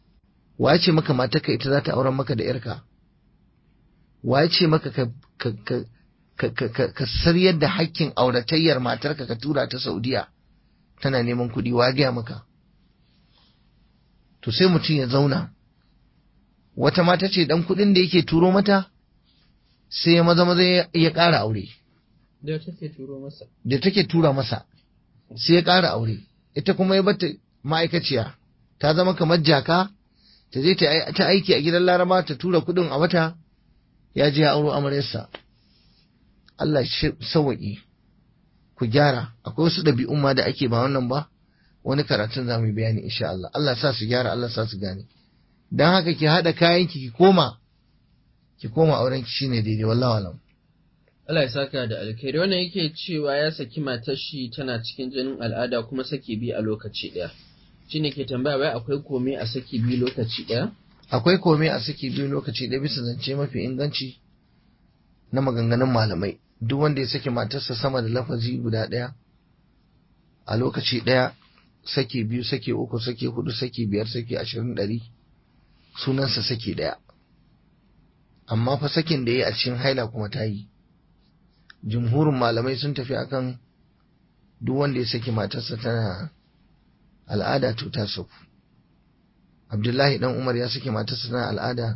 B: waye ce maka matarka ita za ta auren maka da yarka waye ce maka ka ka ka ka ka ka saryar da hakkin auratayyar matarka ka tura ta Saudiya tana neman kuɗi wa gaya maka to sai mutum ya zauna wata mata ce dan kuɗin da yake turo mata sai ya maza maza ya ƙara aure
A: da take turo masa
B: da take tura masa sai ya ƙara aure ita kuma ya bata ma'aikaciya ta zama kamar jaka ta je ta aiki a gidan laraba ta tura kuɗin a wata ya je ya auro amaryarsa Allah sawaƙi ku gyara akwai wasu ɗabi'un ma da ake ba wannan ba wani karatun za mu yi bayani insha Allah Allah sa su gyara Allah sa su gane dan haka ki haɗa kayan ki ki koma ki koma auren ki shine daidai wallahi alam
A: Allah ya saka da alkhairi wannan yake cewa ya saki matar shi tana cikin jinin al'ada kuma saki biyu a lokaci ɗaya shine ke tambaya wai akwai komai a saki biyu lokaci ɗaya
B: akwai komai a saki biyu lokaci ɗaya bisa zance mafi inganci na maganganun malamai duk wanda ya saki matarsa sama da lafazi guda ɗaya a lokaci ɗaya saki biyu saki uku saki hudu saki biyar saki ashirin ɗari sunansa saki ɗaya amma fa sakin da ya yi a cikin haila kuma ta yi jumhurin malamai sun tafi akan duk wanda ya saki matarsa tana al'ada to ta sauku abdullahi dan umar ya saki matarsa tana al'ada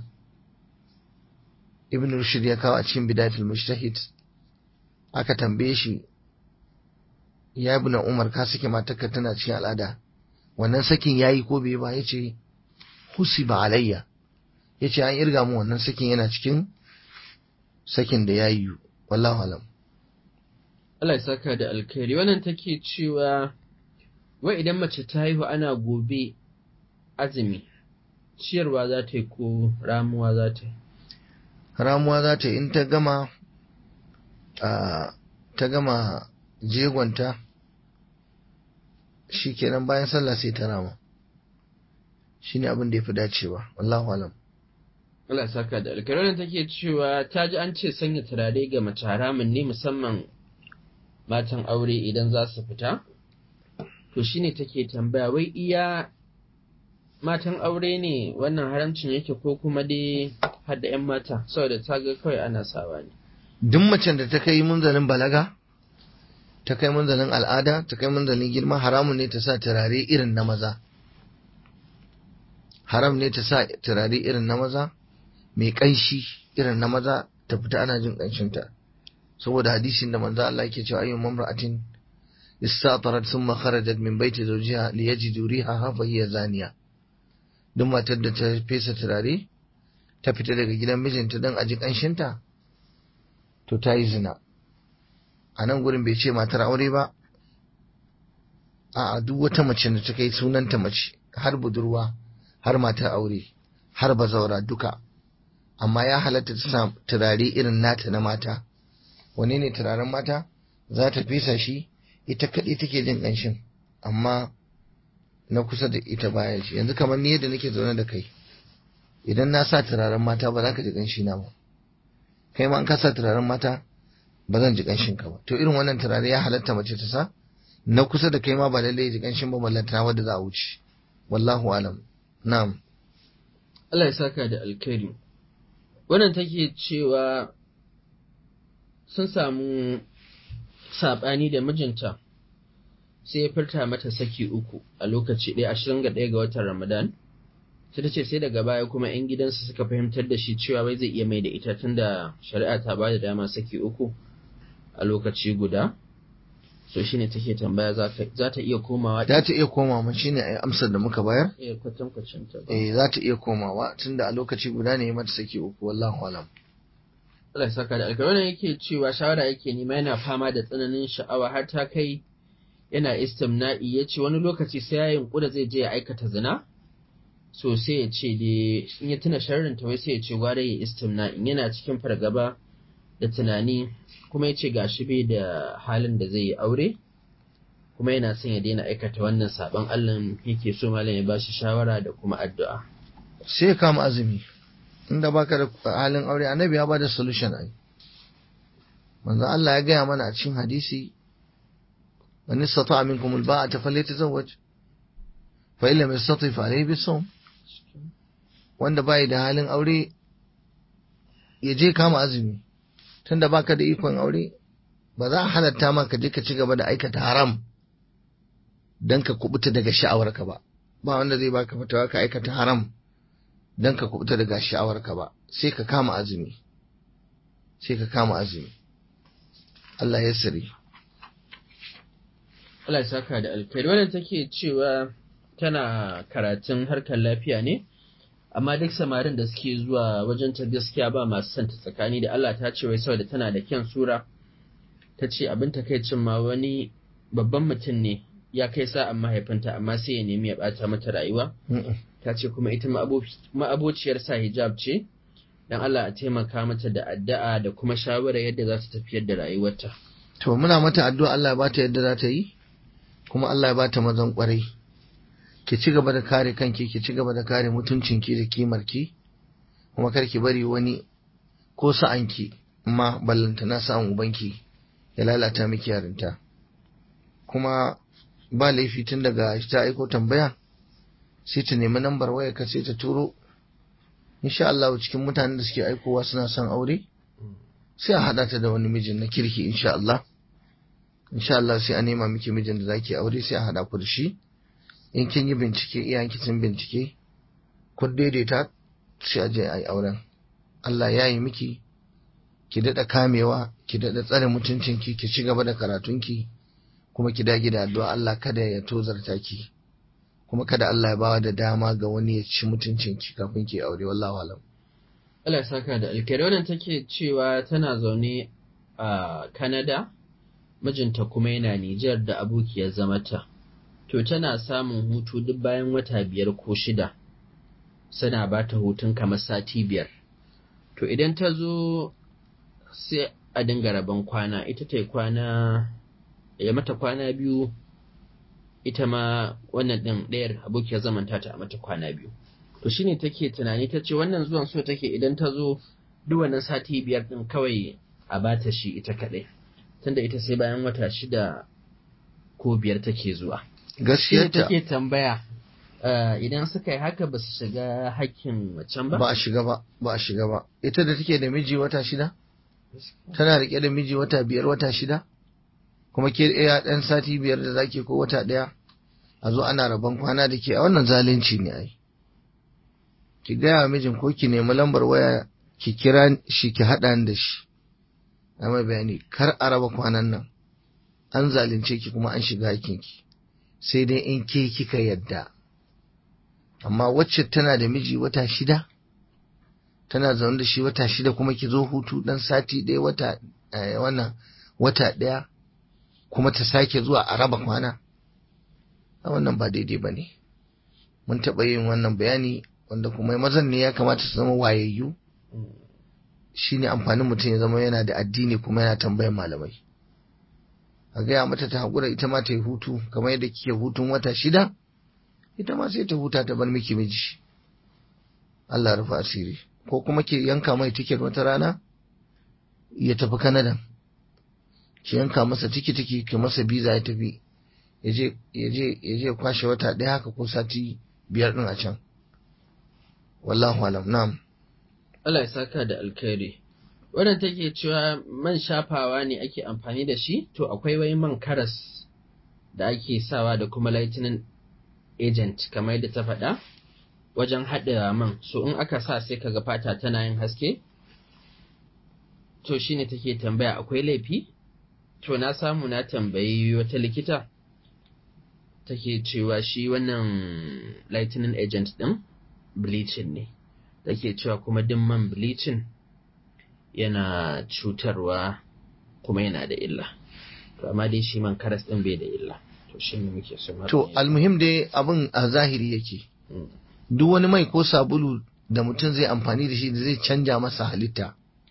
B: ibn rushd ya kawo a cikin bidatul mujtahid aka tambaye shi ya ibn umar ka saki matarka tana cikin al'ada wannan sakin yayi ko bai ba yace husiba alayya yace an irga mu wannan sakin yana cikin sakin da yayi wallahu alam
A: Allah ya saka da alkhairi wannan take cewa wai idan mace ta haihu ana gobe azumi ciyarwa za ta yi ko ramuwa za ta yi
B: ramuwa za ta yi in ta gama ta gama jegonta shi kenan bayan sallah sai ta rama shi ne abin da ya fi dacewa wallahu alam
A: Allah saka da alkhairi wannan take cewa ta ji an ce sanya turare ga mace haramun ne musamman matan aure idan za su fita to shine take tambaya wai iya matan aure ne wannan haramcin yake ko kuma dai har da 'yan mata saboda ta ga kawai ana sawa ne
B: duk macen da ta kai munzalin balaga ta kai munzalin al'ada ta kai munzalin girma haramun ne ta sa turare irin na maza haram ne ta sa turare irin na maza mai ƙanshi irin na maza ta fita ana jin ƙanshinta saboda hadisin da manzo Allah yake cewa ayyun mamra'atin istatarat thumma kharajat min baiti zawjiha liyajidu rihaha fa hiya zaniya duk matar da ta fesa turare ta fita daga gidan mijinta don aji ƙanshinta to ta yi zina a nan gurin bai ce matar aure ba a duk wata mace da ta kai sunanta mace har budurwa har matar aure har bazaura duka amma ya halatta ta sa turare irin nata na mata wane ne turaren mata za ta fesa shi ita kaɗai take jin ƙanshin amma na kusa da ita baya shi yanzu kamar ni yadda nake zaune da kai idan na sa turaren mata ba za ka ji ƙanshi na ba kai ma an ka sa turaren mata ba zan ji ƙanshin ka ba to irin wannan turare ya halatta mace ta sa na kusa da kai ma ba lallai ji ƙanshin ba ballantana wadda za a wuce wallahu alam na'am
A: Allah ya saka da alkhairi wannan take cewa sun samu saɓani da mijinta sai ya furta mata saki uku a lokaci ɗaya ashirin ga ɗaya ga watan Ramadan. Sai ta ce sai daga baya kuma 'yan gidansa suka fahimtar da shi cewa wai zai iya mai da ita tunda shari'a ta ba da dama saki uku a lokaci guda. So shi ne take tambaya za ta iya komawa.
B: Za ta iya komawa shi ne amsar da muka bayar?
A: Eh kwatankwacin ta ba.
B: Eh za ta iya komawa tunda a lokaci guda ne mata saki uku wallahu alam.
A: Allah ya saka da alkawari wannan yake cewa shawara yake nema yana fama da tsananin sha'awa har ta kai yana istimna'i ya ce wani lokaci sai ya yunƙura zai je ya aikata zina so sai ya ce dai in ya tuna sharrin ta wai sai ya ce gwara ya istimna'i yana cikin fargaba da tunani kuma ya ce gashi bai da halin da zai yi aure kuma yana son ya daina aikata wannan sabon Allah yake so malam ya ba shi shawara da kuma addu'a
B: sai ya kama azumi inda baka da halin aure annabi ya ba da solution ai manzo Allah ya gaya mana a cikin hadisi man istata minkum alba'ata falyatazawwaj fa illam yastati fa alayhi bisawm wanda bai da halin aure ya je kama azumi tunda baka da ikon aure ba za a halatta ma ka je ka ci gaba da aikata haram don ka kubuta daga sha'awarka ba ba wanda zai baka fatawa ka aikata haram don ka kubuta daga sha'awarka ba sai ka kama azumi sai ka kama azumi Allah ya sari
A: Allah ya saka da alkhairi wadda take cewa tana karatun harkar lafiya ne amma duk samarin da suke zuwa wajen ta gaskiya ba masu santa tsakani da Allah ta ce wai saboda tana da kyan sura ta ce abin takaicin ma wani babban mutum ne ya kai sa'an mahaifinta amma sai ya nemi ya bata mata rayuwa ta ce kuma ita ma'abociyar sa hijab ce dan Allah a taimaka mata da addu'a da kuma shawara yadda za ta tafiyar da rayuwarta
B: to muna mata addu'a Allah ya bata yadda za ta yi kuma Allah ya bata mazan kwarai ki ci gaba da kare kanki ki ci gaba da kare mutuncinki da kimarki kuma kar ki bari wani ko sa'anki ma ballanta na sa'an ubanki ya lalata miki yarinta kuma ba laifi tun daga ta aiko tambaya sai ta nemi lambar waya ka sai ta turo insha Allah cikin mutanen da suke aikowa suna son aure sai a haɗa ta da wani mijin na kirki insha Allah insha Allah sai a nema miki mijin da zaki aure sai a haɗa ku da shi in kin yi bincike iyayenki sun bincike kun daidaita sai a je a yi auren Allah ya yi miki ki daɗa kamewa ki daɗa tsare mutuncinki ki ci gaba da karatunki kuma ki dage da addu'a Allah kada ya tozarta ki kuma kada Allah ya bawa da dama ga wani ya ci mutuncinki kafin ki aure wallahu alam
A: Allah ya saka da alkhairi wannan take cewa tana zaune a Canada mijinta kuma yana Nijar da abokiyar zamata to tana samun hutu duk bayan wata biyar ko shida suna ba ta hutun kamar sati biyar to idan ta zo sai a dinga rabon kwana ita ta kwana ya mata kwana biyu ita ma wannan ɗin ɗayar abokiyar zamanta ta a mata kwana biyu to shine take tunani ta ce wannan zuwan so take idan ta zo duk wannan sati biyar ɗin kawai a bata shi ita kaɗai tunda ita sai bayan wata shida ko biyar take zuwa
B: gaskiya ta
A: take tambaya idan suka yi haka ba su shiga hakkin wacan ba
B: ba a shiga ba ba a shiga ba ita da take da miji wata shida tana rike da miji wata biyar wata shida kuma ke ɗaya ɗan sati biyar da zaki ko wata ɗaya a zo ana rabon kwana da ke a wannan zalunci ne ai ki gaya wa mijin ko ki nemi lambar waya ki kira shi ki haɗa da shi na mai bayani kar a raba kwanan nan an zalunce ki kuma an shiga hakinki sai dai in ke kika yadda amma wacce tana da miji wata shida tana zaune da shi wata shida kuma ki zo hutu dan sati ɗaya wata wannan wata ɗaya kuma ta sake zuwa a raba kwana a wannan ba daidai ba ne mun taɓa yin wannan bayani wanda kuma mazan ne ya kamata su zama wayayyu shine amfanin mutum ya zama yana da addini kuma yana tambayan malamai a gaya mata ta haƙura ita ma ta yi hutu kamar yadda kike hutun wata shida ita ma sai ta huta ta bar miki miji Allah rufa asiri ko kuma ki yanka mai tiket wata rana ya tafi Canada ki yanka masa tikitiki ki masa biza ya tafi ya je kwashe wata ɗaya haka ko sati biyar ɗin a can wallahu alam na'am
A: Allah ya saka da alkhairi wannan take cewa man shafawa ne ake amfani da shi to akwai wai man karas da ake sawa da kuma lightning agent kamar yadda ta faɗa wajen haɗa man so in aka sa sai kaga fata tana yin haske to shine take tambaya akwai laifi to na samu na tambayi wata likita take cewa shi wannan lightning agent ɗin bleaching ne take cewa kuma duk man bleaching yana cutarwa kuma yana da illa to amma dai shi man karas ɗin bai da illa to shi ne muke so
B: to almuhim dai abin a zahiri yake duk wani mai ko sabulu da mutum zai amfani da shi da zai canja masa halitta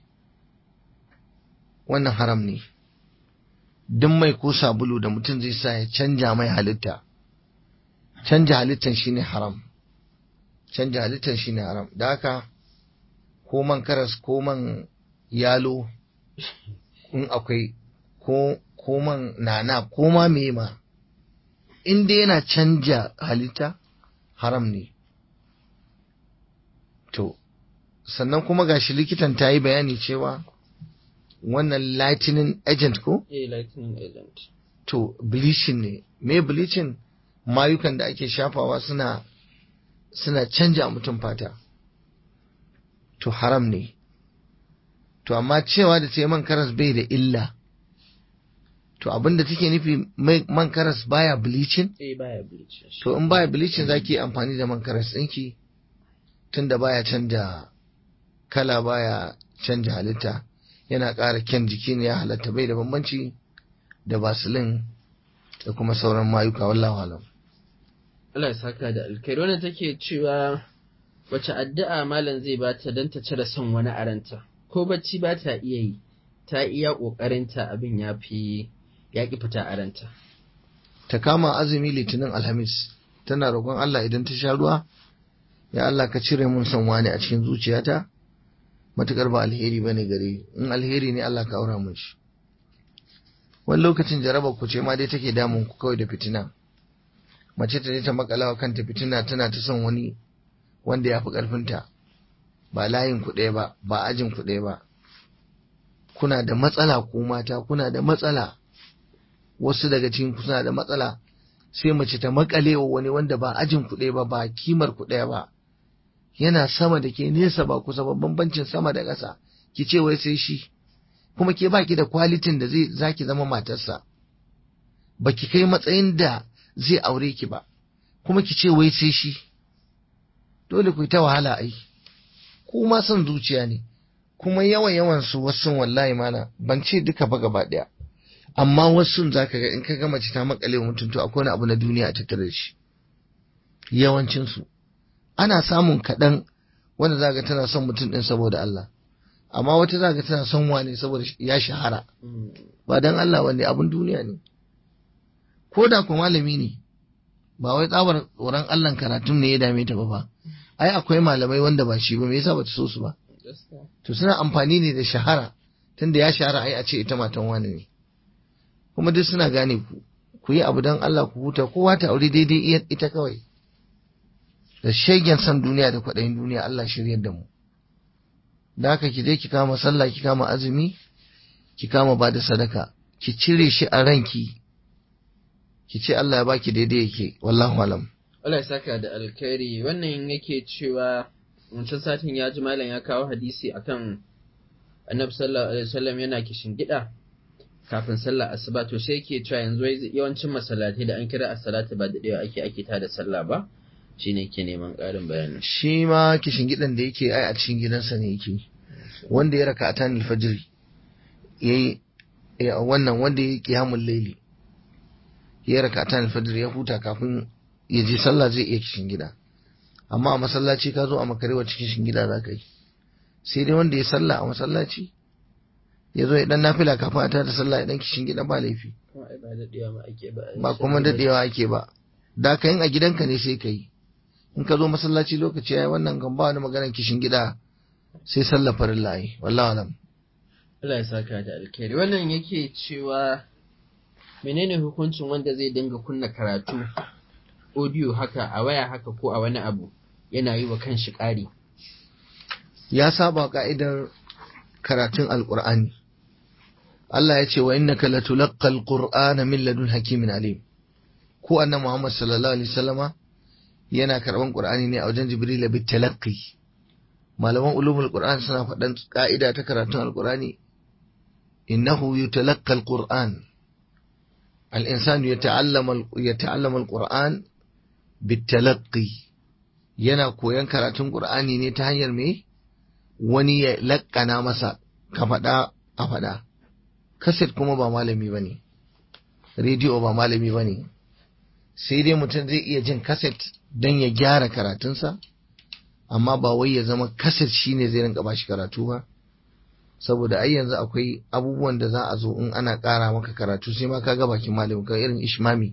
B: wannan haram ne duk mai ko sabulu da mutum zai sa ya canja mai halitta canja halittan shine haram canja halittan shine haram da haka ko man karas ko man yalo in akwai ko ko man nana ko ma me ma in dai yana canja halitta haram ne sannan kuma gashi likitan ta yi bayani cewa wannan lightning agent ko
A: eh lightning agent
B: to bleaching ne me bleaching mayukan da ake shafawa suna suna canja mutum fata to haram ne to amma cewa da ce man karas bai da illa to abinda take nufi man karas baya bleaching
A: eh baya bleaching
B: to in baya bleaching zaki amfani da man karas ɗinki tunda baya canja kala baya canja halitta yana ƙara kyan jiki ne ya halatta bai da bambanci da basilin da kuma sauran mayuka wallahu alam
A: Allah ya saka da alkhairi wannan take cewa wace addu'a malam zai bata don ta cire son wani aranta ko bacci ba ta iya yi ta iya ƙoƙarinta abin ya fi ya ƙi fita aranta
B: ta kama azumi litinin alhamis tana roƙon Allah idan ta sha ruwa ya Allah ka cire mun son wani a cikin zuciyata matukar ba alheri bane gare in alheri ne Allah ka aura mun shi wani lokacin jaraba ku ce ma dai take damun ku kawai da fitina mace ta je ta makalawa kanta fitina tana ta son wani wanda ya fi ƙarfinta ba layin ku ɗaya ba ba ajin ku ɗaya ba kuna da matsala ku mata kuna da matsala wasu daga cikin ku suna da matsala sai mace ta makale wa wani wanda ba ajin ku ɗaya ba ba kimar ku ɗaya ba yana sama da ke nesa ba kusa ba bambancin sama da ƙasa ki ce wai sai shi kuma ke baki da kwalitin da zai zaki zama matarsa baki kai matsayin da zai aure ki ba kuma ki ce wai sai shi dole ku yi ta wahala ai kuma son zuciya ne kuma yawan yawan su wasu wallahi mana ban ce duka ba gaba daya amma wasu zaka ga in ka ga mace ta makale wa mutum to akwai wani abu na duniya a tattare da shi yawancin su ana samun kaɗan wanda zaka tana son mutum din saboda Allah amma wata zaka tana son wane saboda ya shahara ba dan Allah wanne abun duniya ne ko da ku malami ne ba wai tsabar tsoron Allah karatun ne ya dame ta ba fa ai akwai malamai wanda ba shi ba me yasa bata so su ba to suna amfani ne da shahara tunda ya shahara ai a ce ita matan wani ne kuma duk suna gane ku ku yi abu dan Allah ku huta kowa ta aure daidai ita kawai da shegen san duniya da kwaɗayin duniya Allah shiryar da mu da haka ki je ki kama sallah ki kama azumi ki kama ba da sadaka ki cire shi a ranki ki ce Allah ya baki daidai yake wallahu alam
A: Allah ya saka da alkhairi wannan yake cewa wancan satin ya ji malam ya kawo hadisi akan annabi sallallahu alaihi wasallam yana kishin gida kafin sallah asuba to sai yake cewa yanzu yawancin masallatai da an kira as-salatu ba daɗewa ake ake ta da sallah ba shine ke neman ƙarin bayani
B: shi ma kishin gidan da yake ai a cikin gidansa ne yake wanda ya raka atan alfajr yayi wannan wanda ya qiyamul layli ya raka atan alfajr ya huta kafin ya je sallah zai iya kishin gida amma a masallaci ka zo a makarewa cikin kishin gida za ka yi sai dai wanda ya sallah a masallaci ya zo ya dan nafila kafin a tada sallah ya dan kishin gida ba laifi ba kuma dadewa ake ba da ka yin a gidanka ne sai ka yi in ka zo masallaci lokaci yayi wannan kan ba wani maganar kishin gida sai sallah farin layi wallahi alam
A: Allah ya saka da alkhairi wannan yake cewa menene hukuncin wanda zai dinga kunna karatu audio haka a waya haka ko a wani abu yana yi wa kanshi ƙari
B: ya saba ka'idar karatun alqur'ani Allah ya ce wa innaka latulaqqal qur'ana min ladun hakimin alim ko annabi Muhammad sallallahu alaihi wasallama yana karban Qur'ani ne a wajen Jibril bi talaqqi malaman ulumul Qur'an suna faɗan ka'ida ta karatun Al-Qur'ani innahu yutalaqqa al-Qur'an al-insan yata'allama yata'allama al-Qur'an bitalaqqi yana koyan karatun Qur'ani ne ta hanyar me wani ya lakkana masa ka faɗa a faɗa kaset kuma ba malami bane rediyo ba malami bane sai dai mutum zai iya jin kaset don ya gyara karatunsa amma ba wai ya zama kaset shine zai rinka bashi karatu ba saboda ai yanzu akwai abubuwan da za a zo in ana ƙara maka karatu sai ma ka ga bakin malami ka irin ishmami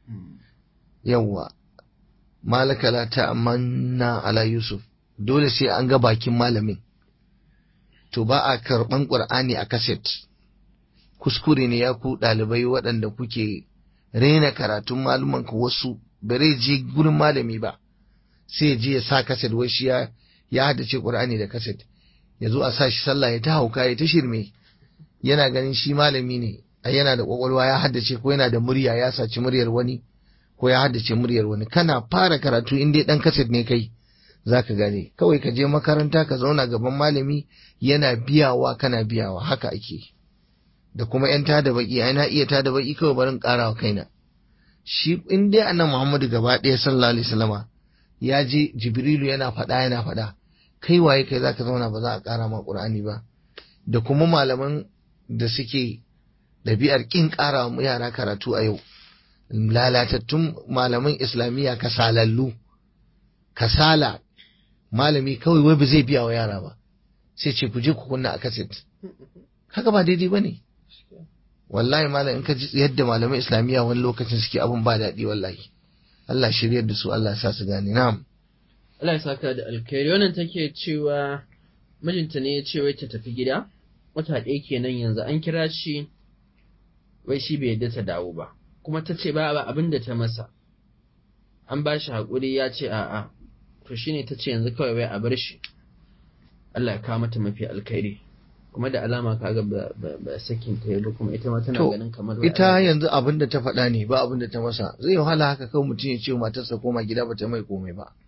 B: yawwa malaka la ta'amanna ala yusuf dole sai an ga bakin malamin to ba a karɓan ƙur'ani a kaset kuskure ne ya ku ɗalibai waɗanda kuke raina karatun maluman ku wasu bare je gurin malami ba sai je ya sa kaset wai shi ya haddace Qur'ani da kaset ya zo a sa shi sallah ya ta hauka ya ta shirme yana ganin shi malami ne ai yana da kwakwalwa ya haddace ko yana da murya ya saci muryar wani ko ya haddace muryar wani kana fara karatu in dai dan kaset ne kai zaka gane kawai ka je makaranta ka zauna gaban malami yana biyawa kana biyawa haka ake da kuma yan tada baki ai na iya tada baki kawai barin karawa kaina shi in dai annabi Muhammadu gaba ɗaya sallallahu alaihi wasallama ya je Jibrilu yana faɗa yana faɗa kai waye kai zaka zauna ba za a ƙara ma Qur'ani ba da kuma malaman da suke ɗabi'ar ƙin ƙara wa yara karatu a yau lalatattun malaman islamiyya kasalallu kasala malami kawai wai ba zai biya wa yara ba sai ce ku je ku kunna a kaset haka ba daidai ba ne wallahi malam in ka ji yadda malaman islamiyya wani lokacin suke abun ba daɗi wallahi Allah shiryar da su Allah ya sa su gane na'am
A: Allah ya saka da alkhairi wannan take cewa mijinta ne ya ce wai ta tafi gida wata ɗaya kenan yanzu an kira shi wai shi bai yadda ta dawo ba kuma ta ce ba abin da ta masa an ba shi haƙuri ya ce a'a to shine ta ce yanzu kawai wai a bar shi Allah ya kawo mata mafi alkhairi kuma da alama kaga ba ba sakin ta ba kuma ita ma tana
B: To,
A: ganin kamar
B: ita yanzu abin da ta faɗa ne ba abin da ta masa zai wahala haka kawai mutum ya ce wa matarsa koma gida ba ta mai komai ba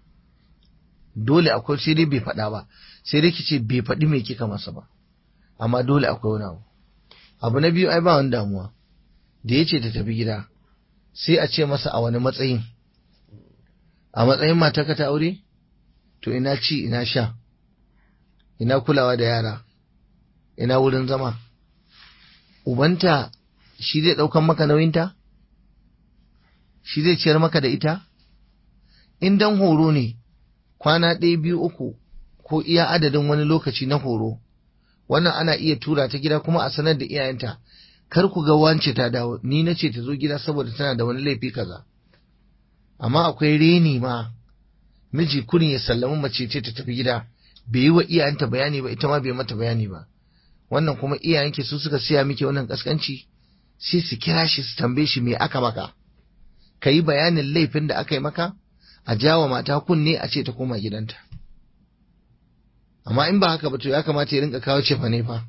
B: dole akwai sai dai bai faɗa ba sai dai ki ce bai faɗi mai kika masa ba amma dole akwai wani abu abu na biyu ai ba wani damuwa da ya ce ta tafi gida sai a ce masa a wani matsayin a matsayin matarka ta aure to ina ci ina sha ina kulawa da yara ina wurin zama ubanta shi zai ɗaukan maka nauyinta shi zai ciyar maka da ita in dan horo ne kwana ɗaya biyu uku ko iya adadin wani lokaci na horo wannan ana iya tura ta gida kuma a sanar da iyayenta kar ku ga wance ta dawo ni na ce ta zo gida saboda tana da wani laifi kaza amma akwai reni ma miji kurin ya sallami mace ce ta tafi gida bai yi wa iyayenta bayani ba ita ma bai mata bayani ba wannan kuma iyayenki su suka siya miki wannan kaskanci sai su kira shi su tambaye shi me aka maka ka yi bayanin laifin da aka yi maka a jawa mata kunne a ce ta koma gidanta amma in ba haka ba to ya kamata ya rinka kawo cefa ne fa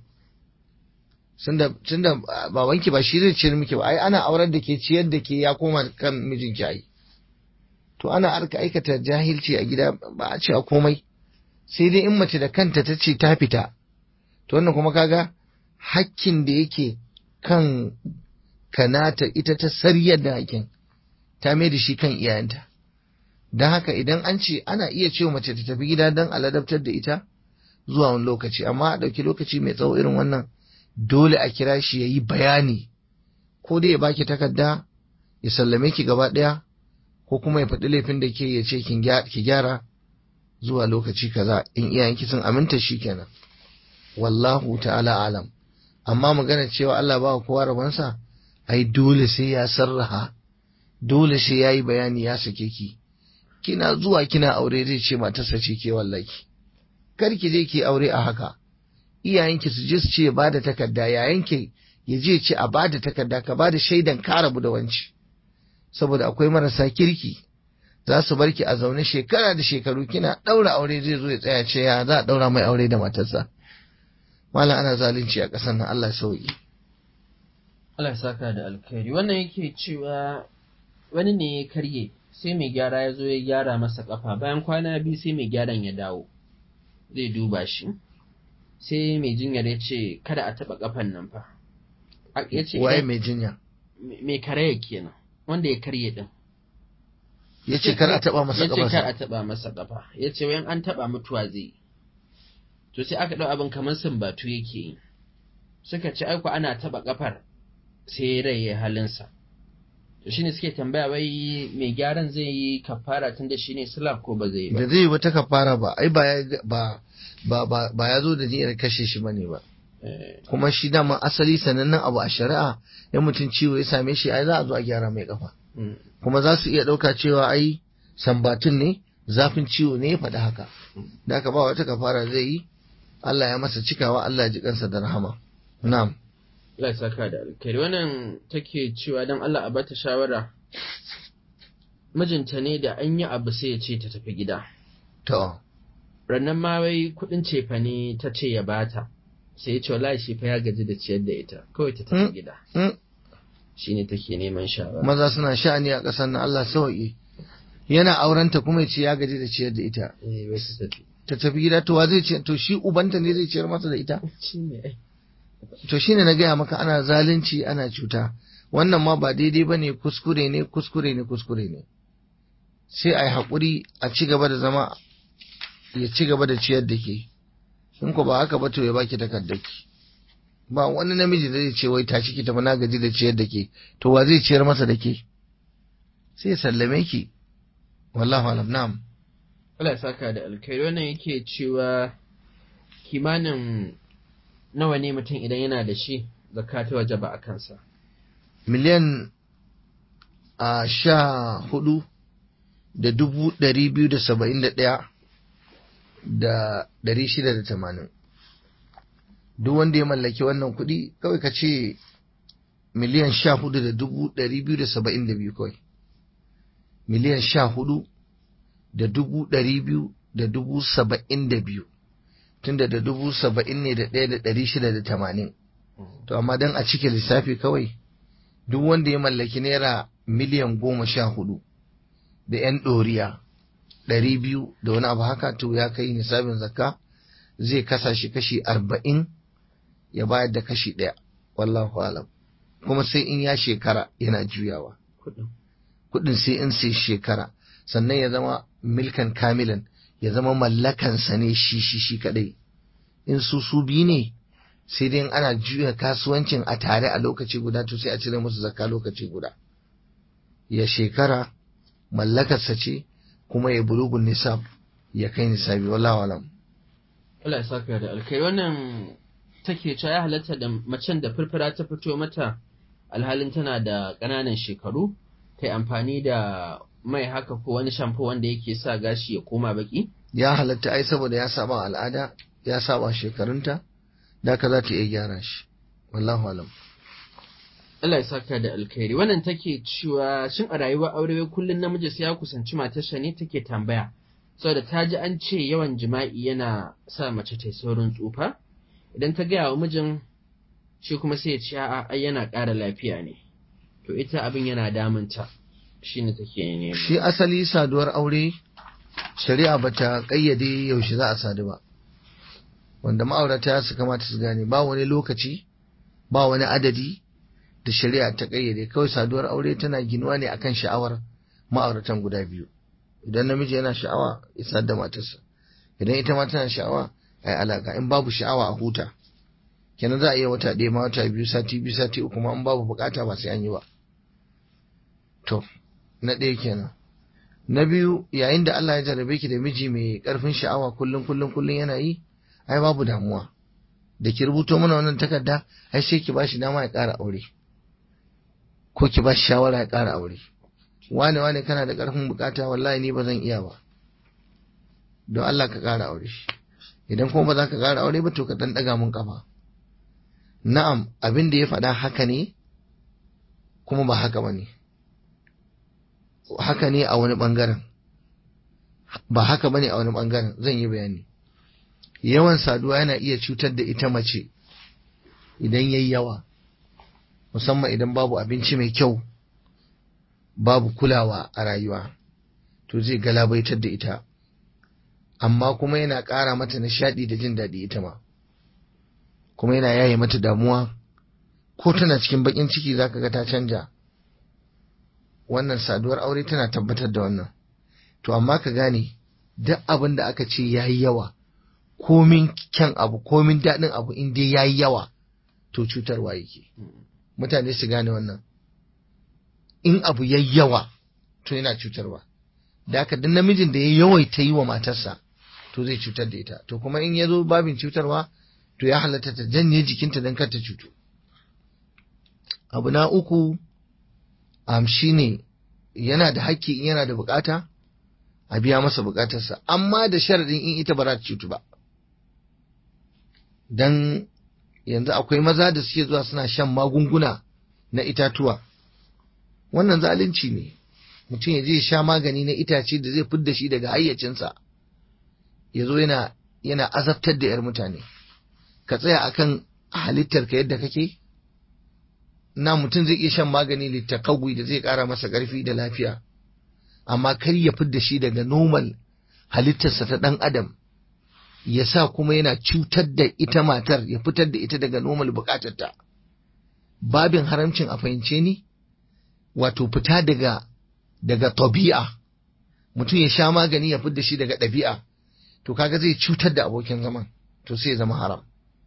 B: tunda tunda babanki ba shi zai ciyar miki ba ai ana aurar da ke ciyar da ke ya koma kan mijinki ai to ana arka aikata jahilci a gida ba a ce a komai sai dai in mace da kanta ta ce ta fita to wannan kuma kaga hakkin da yake kan kanata ita ta sariyar da hakkin ta mai da shi kan iyayenta don haka idan an ce ana iya cewa mace ta tafi gida don aladabtar da ita zuwa wani lokaci amma a ɗauki lokaci mai tsawo irin wannan dole a kira shi ya yi bayani ko dai ya baki takarda ya sallame ki gaba ɗaya ko kuma ya faɗi laifin da ke ya ce ki gyara zuwa lokaci kaza in iyayenki sun aminta shi kenan wallahu ta'ala alam amma magana cewa Allah ba kowa rabansa ai dole sai ya sarraha dole sai ya yi bayani ya sake ki kina zuwa kina aure zai ce matarsa ce ke wallaki kar ki je ki aure a haka iyayenki su je su ce ba da takarda yayanki ya je ce a ba da takarda ka ba da shaidan ka rabu da wanci saboda akwai marasa kirki za su bar ki a zaune shekara da shekaru kina ɗaura aure zai zo ya tsaya ce ya za a ɗaura mai aure da matarsa malam ana zalunci a ƙasar nan Allah ya sauki
A: Allah ya saka da alkhairi wannan yake cewa wani ne ya karye sai mai gyara ya zo ya gyara masa kafa bayan kwana biyu sai mai gyaran ya dawo zai duba shi sai mai jinyar ya ce kada a taɓa kafan nan fa ya ce
B: waye mai jinya
A: mai karaya kenan wanda ya karye din
B: ya ce kar a taɓa masa
A: ya ce kar a
B: kafa
A: taɓa masa kafa ya ce wayan an taɓa mutuwa zai yi to sai aka ɗau abin kamar sumbatu yake yi suka ce aiko ana taɓa kafar sai rai ya halinsa to shine suke tambaya wai mai gyaran zai yi kafara tun da shine sulaf ko ba zai yi ba
B: da zai yi wata kafara ba ai ba ya ba ba ba, ba ya zo da niyyar kashe shi bane ba
A: Eh,
B: kuma shi dama asali sanannen abu a shari'a ya mutum ciwo ya same shi ai za a zo a gyara mai kafa
A: mm,
B: kuma za su iya ɗauka cewa ai sambatun ne zafin ciwo ne ya faɗi haka da haka ba wata kafara zai yi Allah ya masa cikawa Allah ya ji kansa da rahama na'am
A: Allah ya saka da alkhairi wannan take cewa dan Allah a bata shawara mijinta ne da an yi abu sai ya ce ta tafi gida
B: to
A: rannan ma wai kuɗin cefa ne ta ce ya bata sai ya ce wallahi shi fa ya gaji da ciyar da ita kawai ta tafi
B: Mm.
A: gida
B: Mm.
A: shine take neman shawara
B: maza suna sha'ani a ƙasar nan Allah sauƙi yana aurenta kuma ya ce ya gaji da ciyar da ita
A: eh wai su tafi
B: ta tafi gida to wa zai ce to shi ubanta ne zai ciyar masa da ita
A: shine ai
B: to shine na gaya maka ana zalunci ana cuta wannan ma ba daidai bane kuskure ne kuskure ne kuskure ne sai a yi haƙuri a ci gaba da zama ya ci gaba da ciyar da ke in ko ba haka ba to ya baki takardaki ba wani namiji da zai ce wai tashi ki tafi na gaji da ciyar da ke to wa zai ciyar masa da ke sai ya sallame ki wallahu alam na'am
A: Allah ya saka da alkhairi wannan yake cewa kimanin nawa ne mutum idan yana da shi zakka ta wajaba a kansa
B: miliyan a sha hudu da dubu ɗari biyu da saba'in da ɗaya da ɗari shida da tamanin duk wanda ya mallaki wannan kuɗi kawai ka ce miliyan sha hudu da dubu ɗari biyu da saba'in da biyu kawai miliyan sha hudu da dubu ɗari biyu da dubu saba'in da biyu tunda da dubu saba'in ne da ɗaya da ɗari shida da tamanin to amma don a cike lissafi kawai duk wanda ya mallaki naira miliyan goma sha hudu da ‘yan ɗoriya ɗari biyu da wani abu haka to ya kai nisabin zakka zai kasa shi kashi arba'in ya bayar da kashi ɗaya wallahu alam kuma sai in ya shekara yana juyawa
A: kuɗin
B: kuɗin sai in sai shekara sannan ya zama milkan kamilan ya zama mallakansa ne shi shi shi kaɗai in su su biyu ne sai dai in ana juya kasuwancin a tare a lokaci guda to sai a cire musu zakka lokaci guda ya shekara mallakarsa ce kuma ya bulugun nisab ya kai nisabi wallahu alam
A: Allah ya saka da alkhairi wannan take cewa ya halatta da macen da furfura ta fito mata alhalin tana da ƙananan shekaru ta amfani da mai haka ko wani shampo wanda yake sa gashi ya koma baki
B: ya halatta ai saboda ya saba al'ada ya saba shekarunta da ka za ta iya gyara shi wallahu alam
A: Allah ya saka da alkhairi wannan take cewa shin a rayuwar aure wai kullun namiji sai ya kusanci matarsa ne take tambaya saboda ta ji an ce yawan jima'i yana sa mace ta yi saurin tsufa idan ta gaya wa mijin shi kuma sai ya ce a'a ai yana ƙara lafiya ne to ita abin yana damunta shine take nema
B: shi asali saduwar aure shari'a bata kayyade yaushe za a sadu ba wanda ma'aurata su kamata su gane ba wani lokaci ba wani adadi da shari'a ta kayyade kawai saduwar aure tana ginuwa ne akan sha'awar ma'auratan guda biyu idan namiji yana sha'awa ya sadu da matarsa idan ita ma tana sha'awa ai alaka in babu sha'awa a huta kenan za a iya wata ɗaya ma wata biyu sati biyu sati uku ma in babu bukata ba sai an yi ba to na ɗaya kenan na biyu yayin da Allah ya jarrabe ki da miji mai ƙarfin sha'awa kullum kullum kullum yana yi ai babu damuwa da ki rubuto mana wannan takarda ai sai ki bashi dama ya ƙara aure ko ki bashi shawara ya ƙara aure wane wane kana da ƙarfin bukata wallahi ni ba zan iya ba don Allah ka ƙara aure idan kuma ba za ka ƙara aure ba to ka ɗan ɗaga mun ƙafa na'am abin da ya faɗa haka ne kuma ba haka ba ne haka ne a wani ɓangaren ba haka ba ne a wani ɓangaren zan yi bayani yawan saduwa yana iya cutar da ita mace idan yayi yawa musamman idan babu abinci mai kyau babu kulawa a rayuwa to zai galabaitar da ita amma kuma yana ƙara mata nishaɗi da jin daɗi ita ma kuma yana yaye mata damuwa ko tana cikin baƙin ciki zaka ga ta canja wannan saduwar aure tana tabbatar da wannan to amma ka gane duk abin da aka ce yayi yawa komin kyan abu komin daɗin abu in dai yayi yawa to cutarwa yake mutane su gane wannan in abu yayi yawa to yana cutarwa da haka duk namijin da ya yawaita yi wa matarsa to zai cutar da ita to kuma in ya zo babin cutarwa to ya halatta ta janye jikinta don kar ta cutu abu na uku am shine yana da hakki in yana da bukata a biya masa bukatarsa amma da sharadin in ita ba za ta cutu ba dan yanzu akwai maza da suke zuwa suna shan magunguna na itatuwa wannan zalunci ne mutum ya je sha magani na itace da zai fidda shi daga hayyacinsa ya zo yana yana azabtar da 'yar mutane ka tsaya akan halittar ka yadda kake na mutum zai iya shan magani littakagwi da zai ƙara masa ƙarfi da lafiya amma kar ya fidda shi daga normal halittarsa ta ɗan adam ya sa kuma yana cutar da ita matar ya fitar da ita daga normal bukatarta babin haramcin a fahimce ni wato fita daga daga tabi'a mutum ya sha magani ya fidda shi daga ɗabi'a to kaga zai cutar da abokin zaman to sai ya zama haram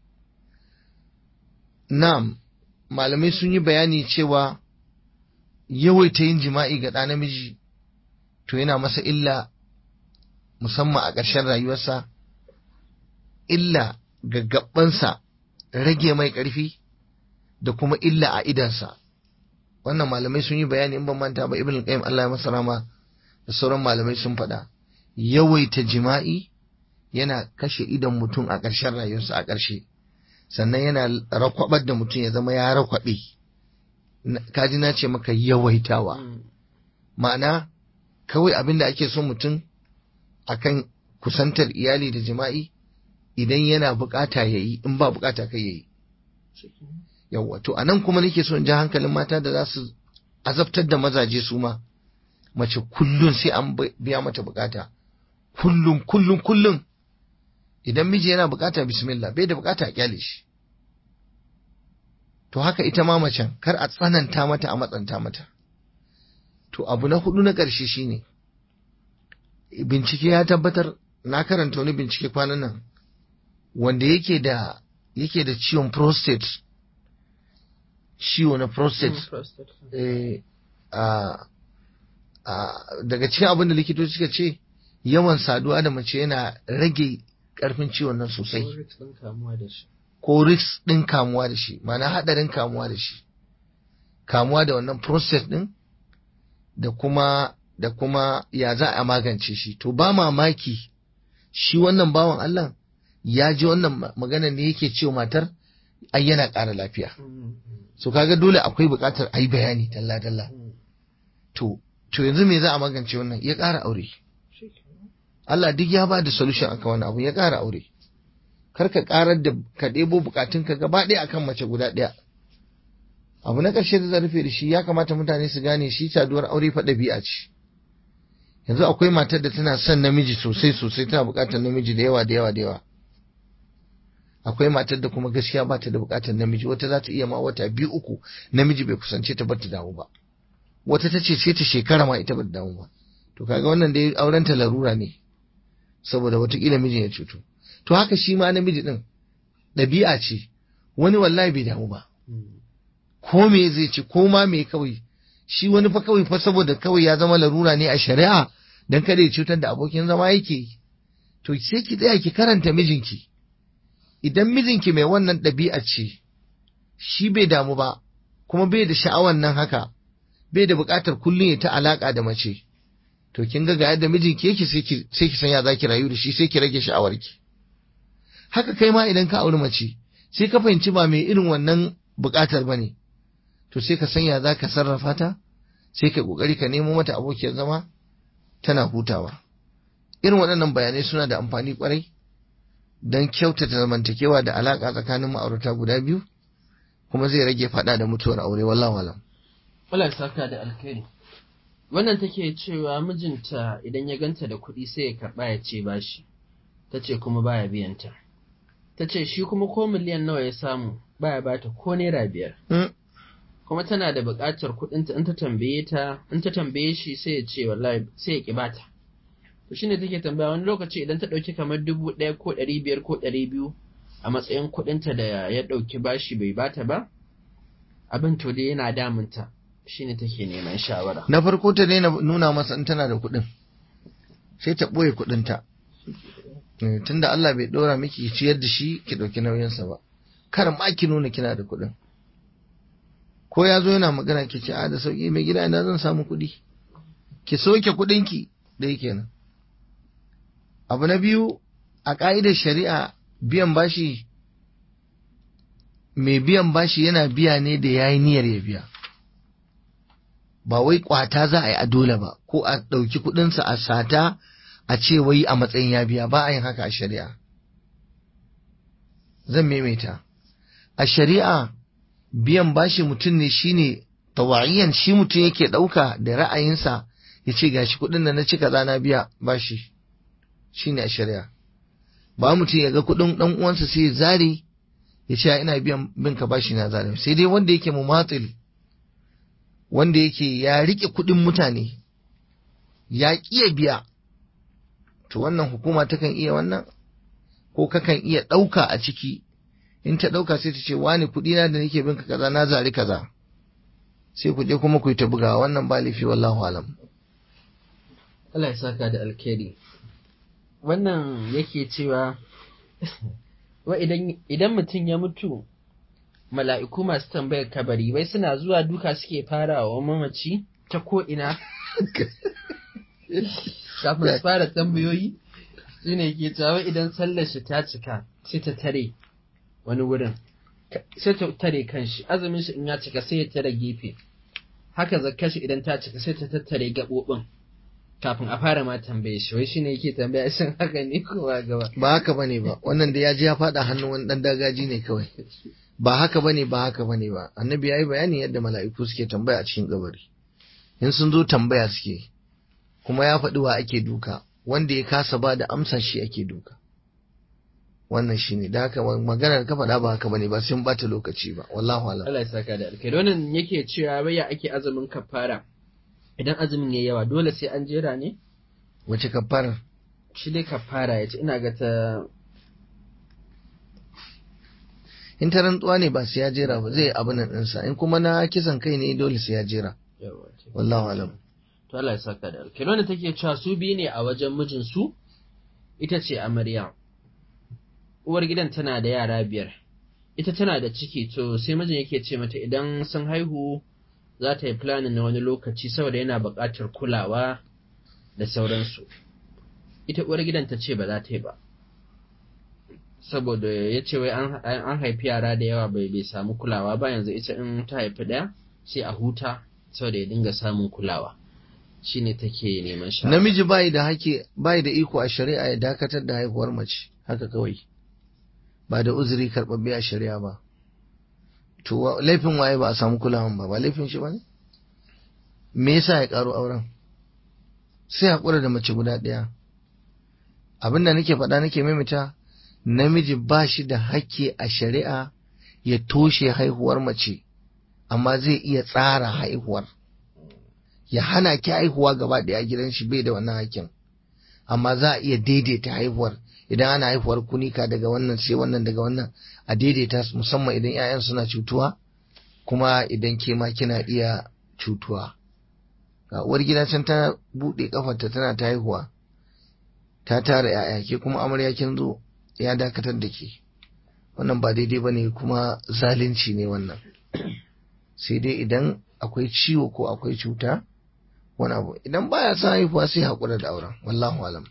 B: na'am malamai sun yi bayani cewa yawaita yin jima'i ga ɗa namiji to yana masa illa musamman a ƙarshen rayuwarsa illa ga gabansa rage mai ƙarfi da kuma illa a idansa wannan malamai sun yi bayani in ban manta ba ibn qayyim Allah ya masa rama da sauran malamai sun faɗa yawaita jima'i yana kashe idon mutum a ƙarshen rayuwarsa a ƙarshe sannan yana rakwabar da mutum ya zama ya rakwabe kaji na ce maka yawaitawa ma'ana kawai abin da ake so mutum akan kusantar iyali da jima'i idan yana bukata ya yi in ba bukata kai ya yi yawwa to anan kuma nake so in ji hankalin mata da za su azabtar da mazaje su ma mace kullum sai an biya mata bukata kullum kullum kullum idan miji yana bukata bismillah bai da bukata a kyale shi to haka ita ma macen kar a tsananta mata a matsanta mata to abu na hudu na ƙarshe shine bincike ya tabbatar na karanta wani bincike kwanan nan wanda yake da yake da ciwon prostate ciwo na prostate eh, daga cikin abin da likitoci suka ce yawan saduwa da mace yana rage karfin ciwon nan sosai ko risk ɗin kamuwa da shi mana haɗarin kamuwa da shi kamuwa da wannan prostate ɗin da kuma da kuma ya za a magance shi to ba mamaki shi wannan bawan Allah ya ji wannan magana ne yake cewa matar ai yana ƙara lafiya so kaga dole akwai buƙatar a yi bayani dalla dalla to to yanzu me za a magance wannan ya ƙara aure Allah duk ya ba da solution akan wannan abu ya ƙara aure kar ka ƙarar da ka ɗebo buƙatunka gaba ɗaya akan mace guda ɗaya abu na ƙarshe da rufe da shi ya kamata mutane su gane shi saduwar aure fa ɗabi'a ce yanzu akwai matar da tana son namiji sosai sosai tana buƙatar namiji da yawa da yawa da yawa akwai matar da kuma gaskiya ba ta da buƙatar namiji wata za ta iya ma wata biyu uku namiji bai kusance ta ba ta damu ba wata ta ce sai ta shekara ma ita ba ta damu ba to kaga wannan dai auren ta larura ne saboda watakila mijin ya cutu to haka shi ma namiji din ɗabi'a ce wani wallahi bai damu ba ko me zai ce ko ma me kawai shi wani fa kawai fa saboda kawai ya zama larura ne a shari'a dan kada ya cutar da abokin zama yake to sai ki tsaya ki karanta mijinki idan mijinki mai wannan ɗabi'a ce shi bai damu ba kuma bai da sha'awan nan haka bai da buƙatar kullum ya ta alaƙa da mace to kin ga ga yadda mijinki yake sai ki sai ki san ya zaki rayu da shi sai ki rage sha'awarki haka kai ma idan ka auri mace sai ka fahimci ba mai irin wannan buƙatar bane to sai ka sanya za ka sarrafa ta sai ka kokari ka nemo mata abokiyar zama tana hutawa irin waɗannan bayanai suna da amfani kwarai don kyautata zamantakewa da alaƙa tsakanin ma'aurata guda biyu kuma zai rage faɗa da mutuwar aure wallah walam
A: Allah saka da alkhairi wannan take cewa mijinta idan ya ganta da kuɗi sai ya karɓa ya ce bashi ta ce kuma baya biyanta ta ce shi kuma ko miliyan nawa ya samu baya bata ko naira biyar kuma tana da buƙatar kuɗinta in ta tambaye ta in ta tambaye shi sai ya ce wallahi sai ya ki bata to shine take tambaya wani lokaci idan ta ɗauki kamar dubu ɗaya ko ɗari biyar ko ɗari biyu a matsayin kuɗinta da ya ɗauki bashi bai bata ba abin to dai yana damunta shine take neman shawara
B: na farko ta daina nuna masa in tana da kuɗin sai ta ɓoye kuɗinta tunda Allah bai ɗora miki ciyar da shi ki ɗauki nauyinsa ba kar ma ki nuna kina da kuɗin ko ya zo yana magana ki ce a da sauki mai gida ina zan samu kuɗi ki soke kuɗinki da yake nan abu na biyu a ƙa'idar shari'a biyan bashi mai biyan bashi yana biya ne da ya yi niyyar ya biya ba wai kwata za a yi a dole ba ko a ɗauki kuɗinsa a sata a ce wai a matsayin ya biya ba a yin haka a shari'a zan maimaita a shari'a biyan bashi mutum ne shine tawa'iyan shi mutum yake ɗauka da ra'ayinsa ya ce gashi kuɗin da na ci kaza na biya bashi shine a shari'a ba mutum ya ga kuɗin ɗan uwansa sai ya zare ya ce ina biyan bin ka bashi na zare sai dai wanda yake mumatil wanda yake ya rike kuɗin mutane ya ƙiya biya to wannan hukuma takan iya wannan ko kakan iya ɗauka a ciki in ta ɗauka sai ta ce wani kuɗi na da nake bin ka kaza na zari kaza sai ku je kuma ku yi ta bugawa wannan ba laifi wallahu alam
A: Allah ya saka da alkhairi wannan yake cewa wa idan idan mutum ya mutu mala'iku masu tambayar kabari wai suna zuwa duka suke fara wa mamaci ta ko ina kafin su fara tambayoyi shi ne ke cewa idan sallar shi ta cika sai ta tare wani wurin sai ta tare kanshi azumin shi in ya cika sai ya tare gefe haka zakkar shi idan ta cika sai ta tattare gaɓoɓin kafin a fara ma tambaye shi wai shine yake tambaya shin haka ne ko ba gaba
B: ba haka bane ba wannan da ya ji ya faɗa hannun wani ɗan dagaji ne kawai ba haka bane ba haka bane ba annabi ya yi bayanin yadda mala'iku suke tambaya a cikin kabari in sun zo tambaya suke kuma ya faɗi wa ake duka wanda ya kasa ba da amsa shi ake duka wannan shi ne da haka maganar ka faɗa ba haka bane ba sun bata lokaci ba wallahu alam
A: Allah ya saka da alkai wannan yake cewa waya ake azumin kafara idan azumin yayi yawa dole sai an jera ne
B: wace kafara
A: shi dai kafara yace ina ga ta
B: in ta rantsuwa ne ba sai ya jera ba zai abin nan ɗinsa in kuma na kisan kai ne dole sai ya jera wallahu alam
A: to Allah ya saka da alkai wannan take cewa su biyu ne a wajen mijinsu ita ce amarya uwar gidan tana da yara biyar ita tana da ciki to sai mijin yake ce mata idan sun haihu za ta yi planin na wani lokaci saboda yana buƙatar kulawa da sauransu ita uwar gidan ta ce ba za ta yi ba saboda ya ce wai an haifi yara da yawa bai bai samu kulawa ba yanzu ita in ta haifi ɗaya sai a huta saboda ya dinga samun kulawa shine take neman shawara
B: namiji bai da hake bai da iko a shari'a ya dakatar da haihuwar mace haka kawai ba da uzuri karɓaɓɓe a shari'a ba to laifin waye ba a samu kulawan ba ba laifin shi ba ne me yasa ya ƙaro auren sai haƙura da mace guda ɗaya abin da nake faɗa nake maimaita namiji ba shi da hakki a shari'a ya toshe haihuwar mace amma zai iya tsara haihuwar ya hana ki haihuwa gaba ɗaya gidan shi bai da wannan hakkin amma za a iya daidaita haihuwar idan ana haihuwar kunika daga wannan sai wannan daga wannan a daidaita musamman idan 'ya'yan suna cutuwa kuma idan ke ma kina iya cutuwa ga uwar gida can ta buɗe kafarta tana ta haihuwa ta tara 'ya'ya ke kuma amarya kin zo ya dakatar da ke wannan ba daidai ba ne kuma zalunci ne wannan sai dai idan akwai ciwo ko akwai cuta wani abu idan baya son haihuwa sai haƙura da auren wallahu alam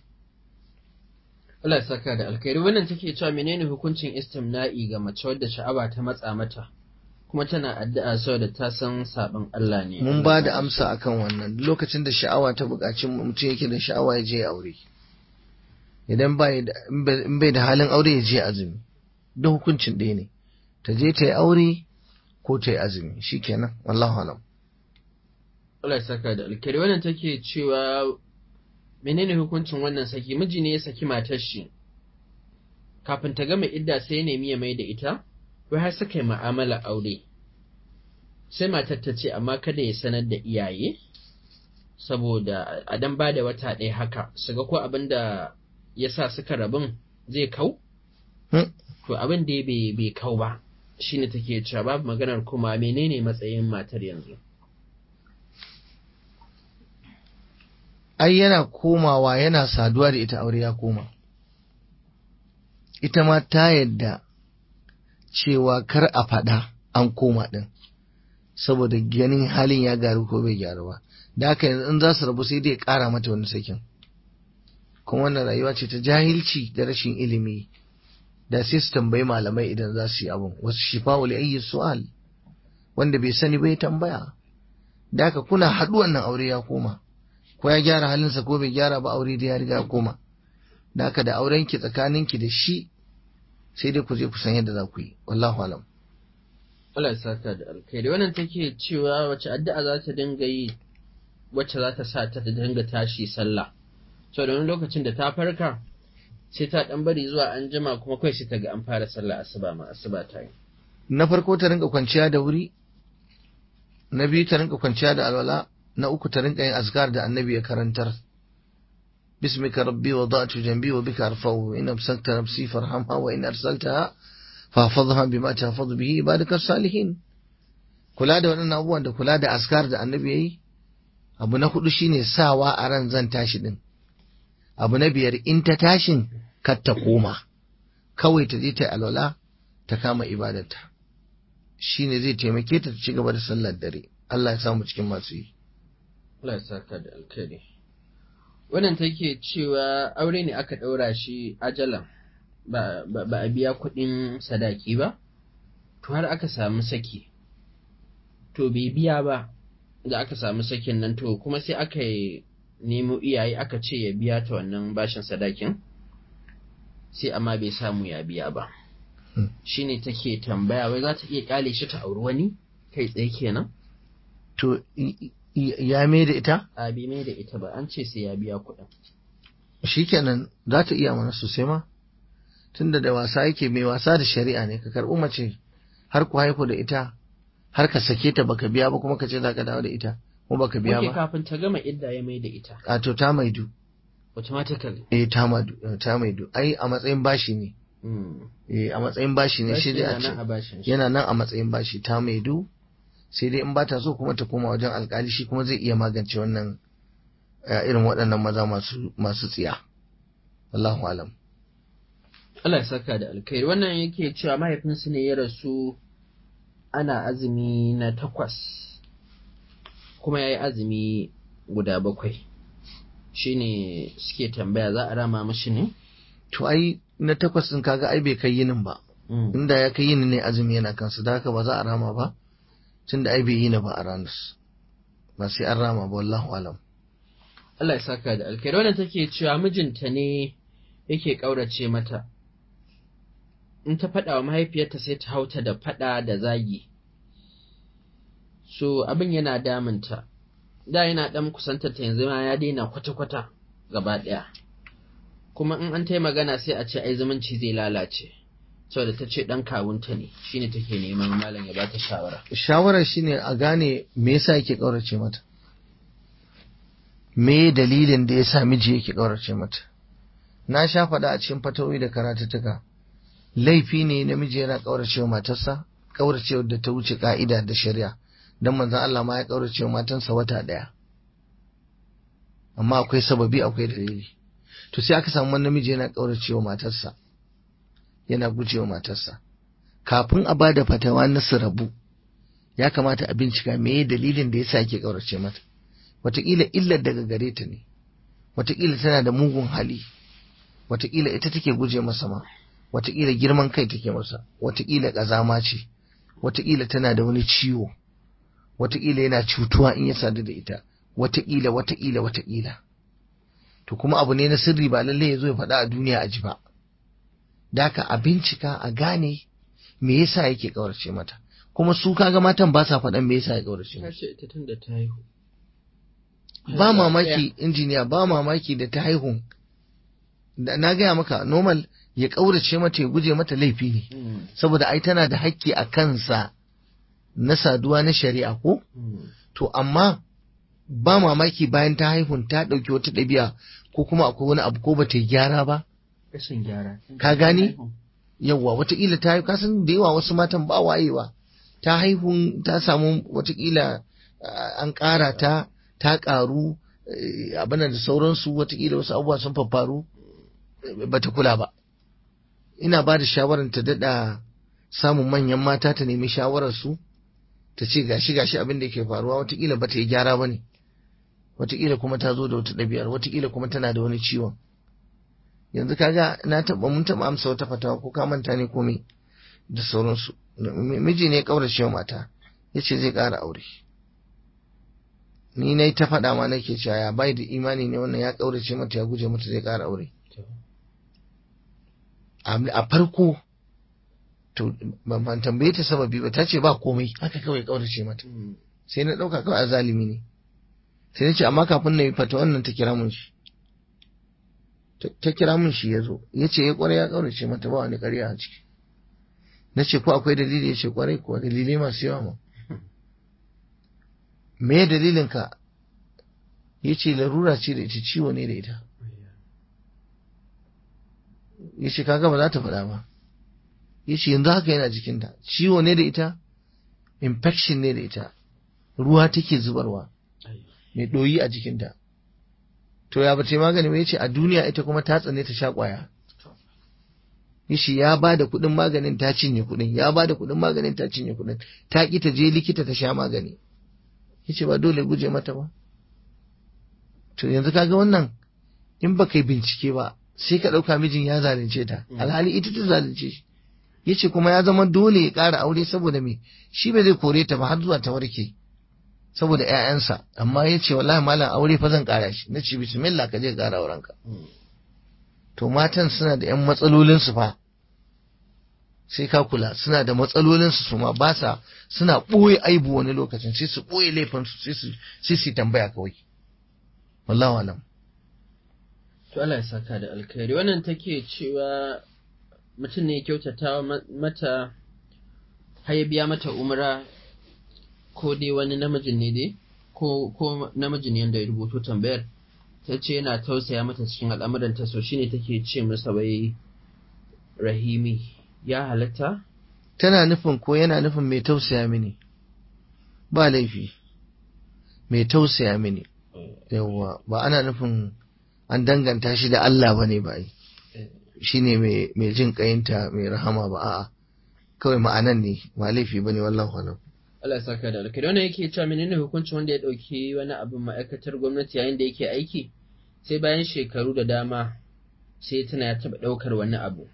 A: Allah ya saka da alkhairi wannan take cewa menene hukuncin istimna'i ga mace wadda sha'awa ta matsa mata kuma tana addu'a saboda ta san sabon Allah ne
B: mun ba da amsa akan wannan lokacin da sha'awa ta buƙaci mutum yake da sha'awa ya je ya aure idan in bai da halin aure ya je azumi duk hukuncin ɗaya ne ta je ta yi aure ko ta yi azumi shikenan wallahu alam
A: Allah ya saka da alkhairi wannan take cewa menene hukuncin wannan saki miji ne ya saki matar shi kafin ta gama idda sai ya nemi ya mai da ita wai har suka yi ma'amala aure sai matar ta ce amma kada ya sanar da iyaye saboda a dan ba da wata ɗaya haka su ga ko abin da ya sa suka rabin zai kau to abin da bai kau ba shine take cewa babu maganar kuma menene matsayin matar yanzu
B: ai yana komawa yana saduwa da ita aure ya koma ita ma ta yadda cewa kar a faɗa an koma ɗin saboda ganin halin ya garu ko bai gyaru ba da haka yanzu in za su rabu sai dai ƙara mata wani sakin kuma wannan rayuwa ce ta jahilci da rashin ilimi da sai su tambayi malamai idan za su yi abun wasu shifa'u li ayyi su'al wanda bai sani bai tambaya da haka kuna haɗu wannan aure ya koma ko ya gyara halinsa ko bai gyara ba aure da ya riga koma da haka da aurenki tsakaninki da shi sai dai ku je ku san yadda za ku yi wallahu alam
A: Allah ya saka da alkhairi wannan take cewa wace addu'a za ta dinga yi wacce za ta sa ta dinga tashi sallah so da wani lokacin da ta farka sai ta dan bari zuwa an jima kuma kai sai ta ga an fara sallah asuba ma asuba ta yi
B: na farko ta rinka kwanciya da wuri na biyu ta rinka kwanciya da alwala na uku ta rinka yin azkar da annabi ya karantar باسمك ربي وضعت جنبي وبك أرفعه إن أمسكت نفسي فارحمها وإن أرسلتها فاحفظها بما تحفظ به عبادك الصالحين kula da waɗannan abubuwan da kula da askar da annabi ya yi abu na hudu shine sawa a ran zan tashi din abu na biyar in ta tashin kar ta koma kawai ta je ta alwala ta kama ibadarta shine zai taimake ta ta ci gaba da sallar dare Allah ya samu cikin masu yi
A: Allah ya saka da alkhairi wannan take cewa aure ne aka ɗaura shi ajalan ba, ba, a biya kuɗin sadaki ba to har aka samu saki to bai biya ba da aka samu sakin nan to kuma sai aka yi nemo iyaye aka ce ya biya ta wannan bashin sadakin sai amma bai samu ya biya ba shine take tambaya wai za ta iya kyale shi ta auri wani kai tsaye kenan
B: to ya mai da ita
A: a bai mai da ita ba an ce sai ya biya kuɗin
B: shikenan za ta iya mana sosai ma tunda da wasa yake mai wasa da shari'a ne ka karɓi mace har ku haihu da ita har ka sake ta baka biya ba kuma ka ce za ka dawo da ita kuma baka biya
A: Wake
B: ba
A: kafin ta gama idda ya mai da ita
B: a to ta maidu
A: automatically
B: eh ta maidu ta maidu ai a matsayin bashi ne
A: Mm.
B: eh a matsayin bashi ne shi dai a
A: Yana nan a
B: ce
A: bashin shi.
B: yana nan a matsayin bashi ta maidu sai dai in ba ta so kuma ta koma wajen alkali shi kuma zai iya magance wannan eh, irin waɗannan maza masu masu tsiya Allahu alam
A: Allah ya saka da alkhairi wannan yake cewa mahaifinsu ne ya rasu ana azumi na takwas kuma ya yi azumi guda bakwai shine suke tambaya za a rama mashi ne?
B: to ai na takwas din kaga ai bai kai yinin ba
A: Mm.
B: inda ya kai yini ne azumi yana kansa da haka ba za a rama ba tunda ai bai yini ba a ranar ba sai an rama ba wallahu alam
A: Allah ya saka da alkhairi wannan take cewa mijinta ne yake ƙaurace mata in ta faɗa wa mahaifiyarta sai ta hauta da faɗa da zagi so abin yana damunta da yana ɗan kusantar ta yanzu ma ya daina kwata-kwata gaba ɗaya kuma in an ta yi magana sai a ce ai zumunci zai lalace saboda ta ce ɗan kawunta ne shine take neman malam ya bata shawara
B: shawarar shine a gane me yasa yake kaurace mata me dalilin da yasa miji yake kaurace mata na sha faɗa a cikin fatawi da karatuttuka laifi ne namiji yana kaurace wa matarsa kaurace da ta wuce ka'ida da shari'a dan manzon Allah ma ya kaurace wa matansa wata ɗaya amma akwai sababi akwai dalili to sai aka samu wani namiji yana kaurace wa matarsa yana gujewa matarsa kafin a bada fatawa na su rabu ya kamata a bincika me dalilin da yasa yake kaurace mata wataƙila illar daga gare ta ne wataƙila tana da mugun hali wataƙila ita take guje masa ma wataƙila girman kai take masa wataƙila ƙazama ce wataƙila tana da wani ciwo wataƙila yana cutuwa in ya sadu da ita wataƙila wataƙila wataƙila to kuma abu ne na sirri ba lallai ya zo ya faɗa a duniya a ji ba daka a bincika a gane me yasa yake kaurace mata kuma su kaga matan ba sa faɗan me yasa ya kaurace
A: ta
B: mata
A: ce ita tun da ta haihu
B: ba mamaki injiniya ba mamaki da ta haihu da na gaya maka normal ya kaurace mata ya guje mata laifi ne
A: Mm.
B: saboda ai tana da hakki a kansa na saduwa na shari'a ko
A: Mm.
B: to amma ba mamaki bayan ta haihun ta ɗauki wata ɗabi'a ko kuma akwai wani abu ko ba ta yi gyara ba
A: rashin gyara
B: Ka gane? yawwa watakila ta haihu kasan da yawa wasu matan ba wayewa ta haihu ta samu watakila ah, an ƙara ta ta ƙaru eh, abin da sauransu watakila wasu abubuwa sun faffaru eh, bata kula ba ina ba da shawarar ta daɗa samun manyan mata ta nemi shawararsu ta ce gashi gashi abin da ke faruwa watakila bata yi gyara ba ne watakila kuma ta zo da wata ɗabi'ar watakila kuma tana da wani ciwon yanzu kaga na taba mun taba amsa wata fatawa ko ka manta ne komai da sauransu M- miji ne ya kaurace wa mata yace zai ƙara aure ni na ta faɗa ma nake cewa ya bai da imani ne wannan ya ƙaurace mata ya guje mata zai ƙara aure a farko to ban tambaye ta sababi ba ta ce ba komai haka kawai ƙaurace mata sai na ɗauka kawai a zalimi ne sai na ce amma kafin na yi fata wannan ta kira mun shi ta kira mun shi ya zo ya ce ya kwarai ya ƙaurace mata ba wani ƙarya a ciki na ce ko akwai dalili ya ce kwarai kuwa dalilai masu yawa ma me dalilin ka ya ce larura ce da ita ciwo ne da ita ya ce kaga ba za ta faɗa ba ya ce yanzu haka yana jikinta ciwo ne da ita infection ne da ita ruwa take zubarwa mai ɗoyi a jikinta to ya bace magani ba ya ce a duniya ita kuma ta tsane ta sha ƙwaya Yishi ya ba da kuɗin maganin ta cinye kuɗin, ya ba da kuɗin maganin ta cinye kuɗin, ta ƙi ta je likita ta sha magani. Yace ba dole guje mata ba. To yanzu kaga wannan in ba kai bincike ba sai ka ɗauka mijin ya zalunce ta, alhali ita ta zalunce shi. Yace kuma ya zama dole ya ƙara aure saboda me shi ba zai kore ta ba har zuwa ta warke. Saboda ‘ya'yansa, amma ya ce wallahi malam aure fa zan ƙara shi, na ce bismillah ka je ƙara aurenka. to matan suna da 'yan matsalolinsu fa sai ka kula suna da matsalolinsu su ma ba sa suna ɓoye aibu wani lokacin sai su ɓoye laifinsu sai su tambaya kawai wallahu alam
A: to Allah ya saka da alkhairi wannan take cewa mutum ne ya kyautata mata har ya biya mata umra ko dai wani namijin ne dai ko ko namijin yanda ya rubuto tambayar ta ce yana tausaya mata cikin al'amuranta so shine take ce masa wai rahimi ya halatta?
B: tana nufin ko yana nufin mai tausaya mini ba laifi mai tausaya mini yawwa ba ana nufin an danganta shi da Allah ba ne ba shi ne mai jin kayinta mai rahama ba a'a kawai ma'anan ne ba laifi ba ne wallahu alam
A: Allah ya saka da alkhairi wannan yake cewa menene hukuncin wanda ya dauki wani abin ma'aikatar gwamnati yayin da yake aiki sai bayan shekaru da dama sai tana ya taba daukar wani abu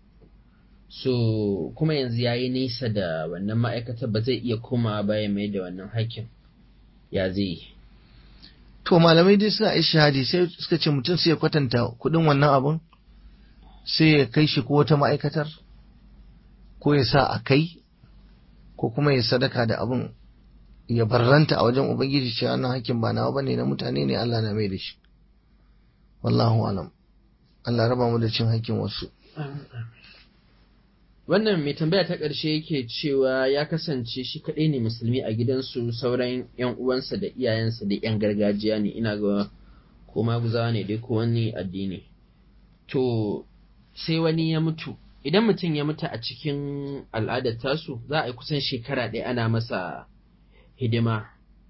A: so kuma yanzu ya yi nisa da wannan ma'aikatar ba zai iya komawa baya mai da wannan hakkin ya zai yi
B: to malamai dai suna ishahadi sai suka ce mutum sai ya kwatanta kudin wannan abun sai ya kai shi ko wata ma'aikatar ko ya sa a kai ko kuma ya sadaka da abun ya barranta a wajen ubangiji cewa wannan hakkin ba nawa bane na mutane ne Allah na mai da shi wallahu alam Allah raba mu da cin hakkin wasu
A: wannan mai tambaya ta ƙarshe yake cewa ya kasance shi kaɗai ne musulmi a gidansu sauran yan uwansa da iyayensa da yan gargajiya ne ina ga ko maguzawa ne dai ko wani addini to sai wani ya mutu idan mutum ya mutu a cikin al'adar tasu za a yi kusan shekara ɗaya ana masa hidima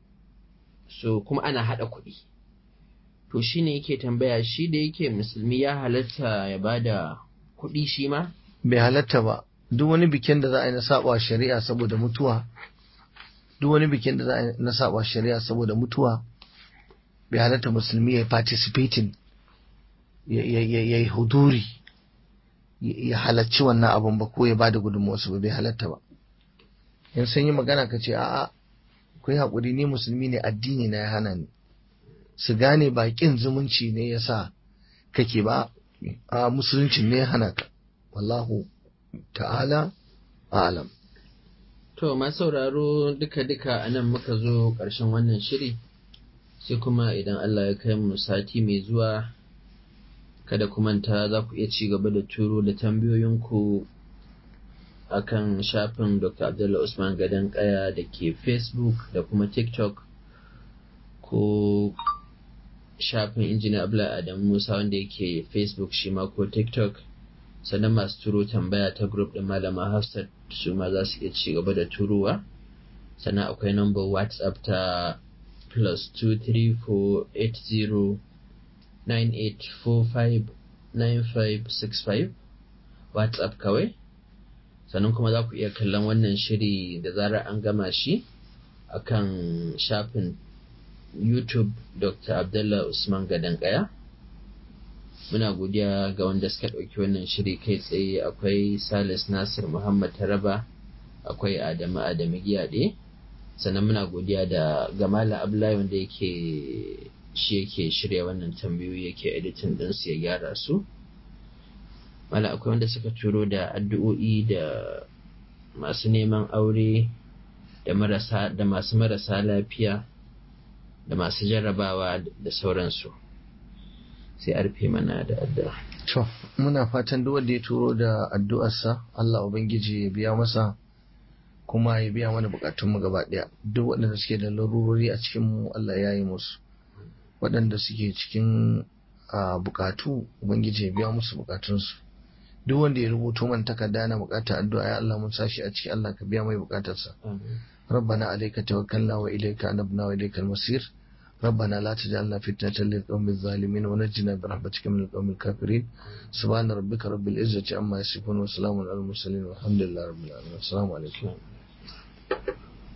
A: so kuma ana haɗa kuɗi to shi ne yake tambaya shi da yake musulmi ya halatta ya ba da kuɗi shi ma
B: bai halatta ba duk wani bikin da za a yi na saba shari'a saboda mutuwa duk wani bikin da za a yi na saba shari'a saboda mutuwa bai halatta musulmi ya yi participating ya yi huduri ya halarci wannan abun ba ko ya ba da gudunmuwarsu ba bai halatta ba in sun yi magana ka ce a'a ku yi haƙuri ni musulmi ne addini na ya hana ni su gane ba ƙin zumunci ne ya sa kake ba a musuluncin ne ya hana ka wallahu ta'ala alam
A: to ma sauraro duka-duka a nan muka zo ƙarshen wannan shiri sai kuma idan Allah ya kai mu sati mai zuwa kada ku manta za ku iya ci gaba da turo da tambayoyinku a kan shafin Dr. Abdullah Usman Gadon Kaya da ke Facebook da kuma TikTok ko shafin injiniya Abla Adam Musa wanda yake Facebook shi ma ko TikTok sannan masu turo tambaya ta group ɗin Malama Hafsat su ma za su iya ci gaba da turowa sannan akwai number WhatsApp ta plus 23480 98459565 WhatsApp kawai sannan kuma za ku iya kallon wannan shiri da zarar an gama shi akan shafin YouTube Dr. Abdullah Usman Gadankaya muna godiya ga wanda suka ɗauki wannan shiri kai tsaye akwai Salis Nasir Muhammad Taraba akwai Adamu Adamu Giyade sannan muna godiya da gamala abdullahi wanda yake shi yake shirya wannan tambayoyi yake editin ɗinsu ya gyara su mala akwai wanda suka turo da addu'o'i da masu neman aure da marasa da masu marasa lafiya da masu jarrabawa da sauransu sai a rufe mana da addu'a
B: To, muna fatan duk wanda ya turo da addu'arsa Allah Ubangiji ya biya masa kuma ya biya mana bukatunmu gaba ɗaya. Duk waɗanda suke da larurori a cikin mu Allah ya yi musu. Waɗanda suke cikin bukatu Ubangiji ya biya musu bukatunsu. Duk wanda ya rubuto mana takarda na bukatar addu'a ya Allah mun sashi a ciki Allah ka biya mai bukatarsa. ربنا عليك توكلنا وإليك أنبنا وإليك المصير ربنا لا تجعلنا فتنة للقوم الظالمين ونجنا برحمتك من القوم الكافرين سبحان ربك رب العزة عما يصفون وسلام على المرسلين والحمد لله رب العالمين السلام عليكم